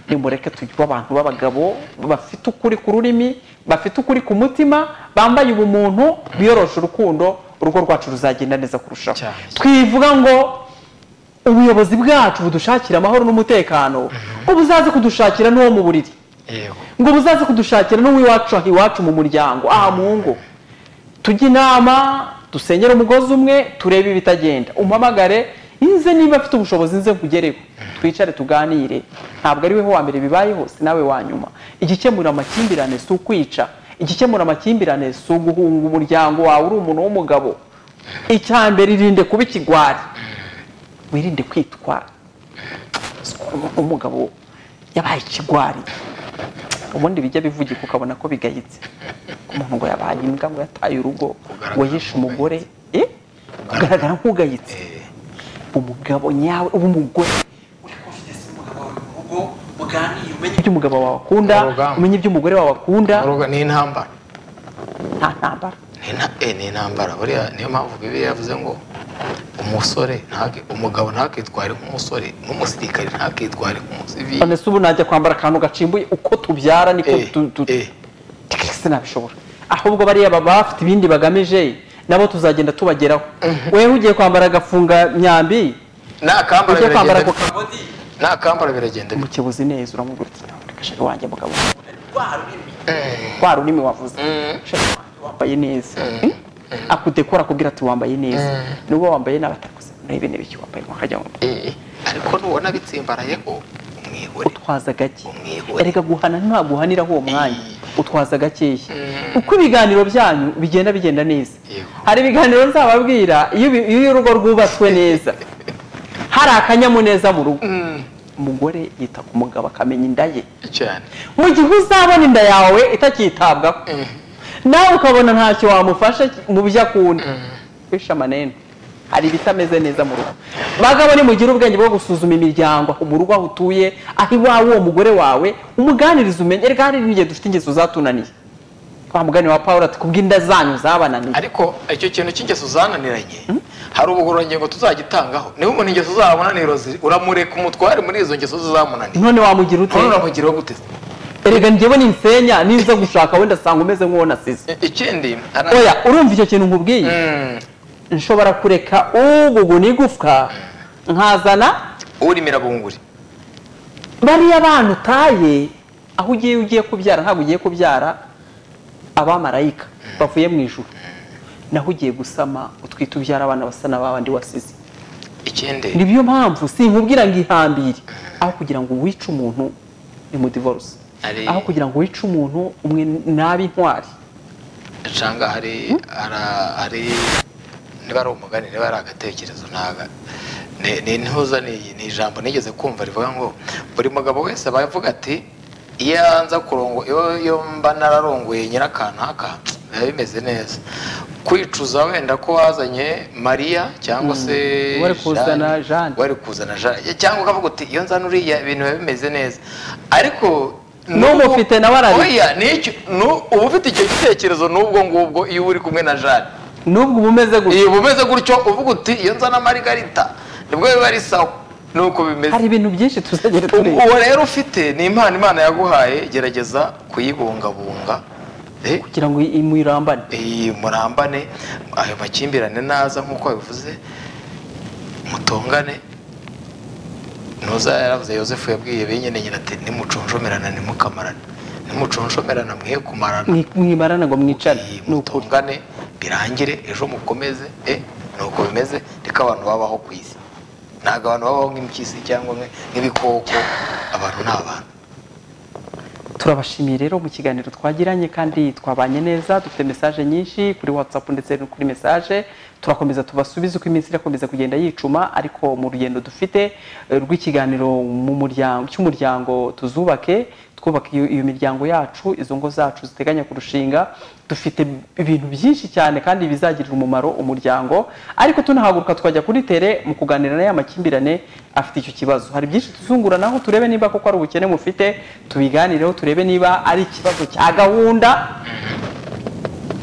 nimureke tujye abantu b'abagabo bafite ukuri ku rurimi bafite ukuri ku mutima bambaye ubumuntu biyorosha urukundo urugo rwacu ruzagenda neza kurushaho Cyane. twivuga ngo ubuyobozi bwacu budushakira amahoro n'umutekano ubuzaze kudushakira n'uwo mu buriri yego ngo buzaze kudushakira n'uwiwacu aha iwacu mu muryango aha mu ngo tujye inama dusengere umugozi umwe turebe ibitagenda umpamagare nze niba afite ubushobozi nze nkugereho twicare tuganire ntabwo ari we wa mbere bibayeho si nawe wa nyuma igikemura amakimbirane si ukwica igikemura amakimbirane si uguhunga umuryango wawe uri umuntu w'umugabo icya mbere irinde kuba ikigwari wirinde kwitwara umugabo yabaye ikigwari ubundi bijya bivugika ukabona ko bigayitse umuntu ngo yabaye imbwa ngo yataye urugo ngo yishe umugore eh? ugaragara nk'ugayitse umugabo nyawe w'umugore uri kumva ufite se umugabo wawe mu rugo muganira umenye ibyo umugabo wawe akunda Ni urugamba. umenye ibyo umugore wawe akunda Uruga- ni intambara nta ntambara Ni na- eh, ni intambara buriya niyo mpamvu bibiliya yavuze ngo umusore ntake- umugabo ntakitware nk'umusore n'umusirikare ntakitware nk'umusivili none se ubu najya kwambara akantu gacimbuye uko tubyara niko Eh, tu- tu- eh. twese nabishobora ahubwo bariya baba bafite ibindi bagamije nabo tuzagenda tubageraho wewe ugiye kwambara agafunga myambi nakambara ujye kwambara biragenda ako bite? kabodi nakambara biragenda bite? umukebuzi neza uramubwira uti "Reka sheri wanjye mugabo rwa rurimi wavuze sheri wanjye wambaye neza akudekora akubwira ati wambaye neza niba wambaye nabi atakoze urebe niba icyo wambaye mwakajya wambaye Eh, ariko nubona bitsimbarayeho umwihore utwaza gake Umwihorere. erega guhana ntaguhaniraho uwo mwanya utwaza gakeya Mm. uko ibiganiro byanyu bigenda bigenda neza Yego. hari ibiganiro nzababwira iyo ibi- iyo urugo rwubatswe neza hari akanyamuneza mu rugo umugore yita ku mugabo akamenya inda ye cyane mu gihe uzabona inda yawe itakitabwaho nawe ukabona ntacyo wamufasha mu byo akunda bisha amanene hari ibitameze neza mu rugo bagabo nimugire ubwenge bwo gusuzuma imiryango mu rugo aho utuye aho iwawe uwo mugore wawe umuganiriza umenye reka hari n'igihe dufite ingeso zatunaniye wa mugani wa paul ati kubw'inda zanyu zabananiye ariko icyo kintu cy'ingeso zananiranye hari ubugororangingo tuzagitangaho niba umuntu ingeso zamunaniro ziri uramureka umutware muri izo ngeso zamunaniye none wamugira ute none uramugiraho gute erega njyewe ninsenya ninza gushaka wenda asanga umeze nk'uwo nasize I- ikindi ara- oya urumva icyo kintu nkubwiye Mm, nshobora kureka ubu igufwa nkazana urimira bunguri bariya bana utaye aho ugiye ugiye kubyara ntabwo ugiye kubyara abamarayika bavuye mu ijuru naho ugiye gusama utwite ubyara abana basa na babandi wasize ikindi ni byo mpamvu sinkubwira ngo ihambire aho kugira ngo wice umuntu ni mu divorce Ari- aho kugira ngo wice umuntu umwe nabi intwari nsanga hari ara- hari niba ari umugani niba ari agatekerezo ntaga ni ni ntuza ni ni ijambo nigeze kumva rivuga ngo buri mugabo wese aba avuga ati iyo yanza kurongo iyo iyo mba nararongoye nyirakanaka biba bimeze neza kwicuza wenda ko wazanye mariya cyangwa se wari kuzana Jeanne. wari kuzana jane cyangwa ukavuga uti iyo nzana uriya ibintu biba bimeze neza ariko N'umufite nawe ararira. Oya, nicyo nu- uba ufite icyo gitekerezo n'ubwo ngubwo iyo uri kumwe na jane nubwo uba umeze gutya iyo uba umeze gutyo uvuga uti iyo nzana marigarita nibwo biba ari sawa nuko bimeze hari ibintu byinshi tuzagera tureba uwo rero ufite ni impano imana yaguhaye gerageza kuyibungabunga Eh, kugira ngo imwirambane iyi murambane ayo makimbirane naza nk'uko babivuze mutongane ntuza yaravuze yosefu yabwiye benyine nyina ati nimuconshomerana nimukamarane nimuconshomerana mwihe kumarana Mwi- mwimarana ngo mwicane Iyi, ni ukuri mutongane birangire ejo mukomeze eh ni uko bimeze reka abantu babaho ku isi ntabwo abantu babaho nk'impyisi cyangwa nk- nk'ibikoko abantu ni abantu turabashimiye rero mu kiganiro twagiranye kandi twabanye neza dufite mesaje nyinshi kuri whatsapp ndetse no kuri mesaje turakomeza tubasubize uko iminsi irakomeza kugenda yicuma ariko mu rugendo dufite eh, rw'ikiganiro mu muryango cy'umuryango tuzubake twubaka iyo, iyo miryango yacu izo ngo zacu ziteganya kurushinga dufite ibintu byinshi cyane kandi bizagirira umumaro umuryango ariko tunahaguruka twajya kuri tere mu kuganira na ya makimbirane afite icyo kibazo hari byinshi tuzunguranaho turebe niba koko ari ubukene mufite tubiganireho turebe niba ari ikibazo cya gahunda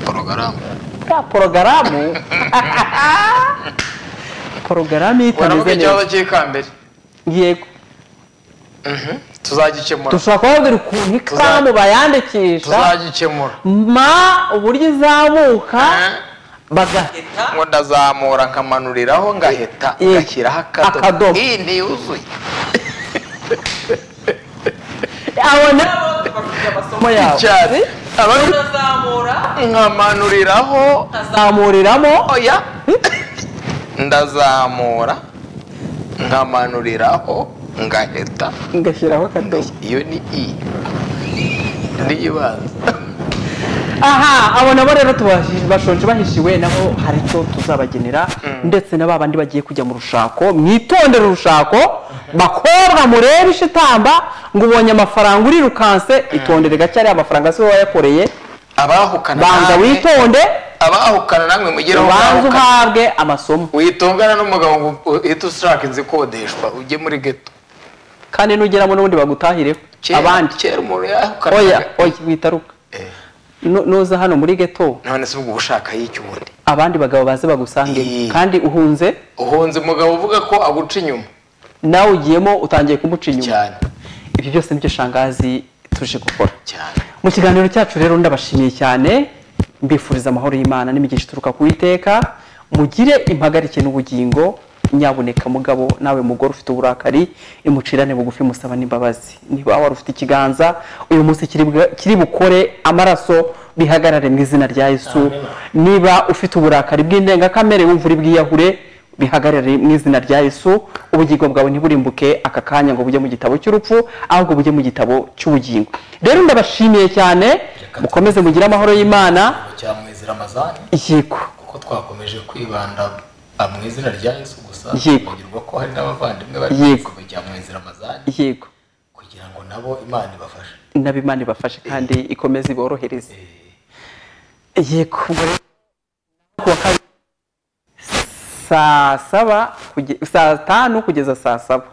porogaramu ya porogaramu porogaramu itameze waravuga ikibazo neza cy'ikambere yego tuzagikemura dushobora kubabwira ukuntu ikaramu bayandikisha tuzagikemura ma uburyo izamuka bagahita ngo ndazamura nkamanuriraho ngaheta Ye- ngashyiraho akadomo akadomo. iyi ntiyuzuye abo nabo bafite amasomo yabo cyane abandi bazamura nkamanuriraho azamuriramo oya ndazamura nkamanuriraho ngaheta ngashyiraho akadomo iyo ni i n'ibanza aha abo nabo rero tubashi- bashonje bahishiwe nabo hari icyo tuzabagenera ndetse na ba bandi bagiye kujya mu rushako mwitondere urushako bakobwa murebe ishitamba ngo ubonye amafaranga urirukanse itondere gake ariya amafaranga si wowe wayakoreye abahukana banza namwe witonde abahukana namwe mugire aho ubanze mwahukana. uhabwe amasomo witongana n'umugabo ngo uhite ushaka inzu ikodeshwa ujye muri geto kandi nugeramo n'ubundi bagutahireho Kera- abandi kera umuntu oya yahukanaga oya witaruka Nu- nuza hano muri geto none se ubwo ushaka y'iki ubundi abandi bagabo baze bagusange Ii. kandi uhunze uhunze umugabo uvuga ko aguca inyuma nawe ugiyemo utangiye kumuca inyuma cyane ibi byose nibyo shangazi tuje gukora cyane mu kiganiro cyacu rero ndabashimiye cyane mbifuriza amahoro y'imana n'imigisha ituruka ku iteka mugire impagarike n'ubugingo nyabuneka mugabo nawe mugore ufite uburakari imucirane bugufi musaba n'imbabazi niba wari ufite ikiganza uyu munsi kiri bwa- kiri bukore amaraso bihagarare mu izina rya yesu niba ufite uburakari bw'indengakamere wumva uri bwiyahure bihagarare mu izina rya yesu ubugingo bwawe ntiburimbuke aka kanya ngo bujye mu gitabo cy'urupfu ahubwo bujye mu gitabo cy'ubugingo rero ndabashimiye cyane mukomeze mugire amahoro y'imana cya mwizira amazani yego kuko twakomeje kwibanda ah, mu izina rya yesu gusa Yego. twibagirwa ko hari n'abavandimwe bari Yego. mu cya mwizira amazani yego kugira ngo nabo imana ibafashe nabi imana ibafashe kandi ikomeze iborohereze yego ubwo rero ku wa kabiri saa saba kuge- saa tanu kugeza saa saba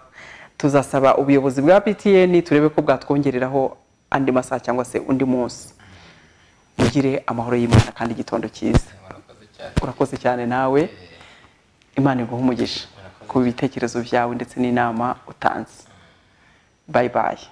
tuzasaba ubuyobozi bwa ptn turebe ko bwatwongereraho andi masaha cyangwa se undi munsi mugire amahoro y'imana kandi igitondo cyiza urakoze cyane nawe imana iguha umugisha ku bitekerezo byawe ndetse n'inama utanze bayi bayi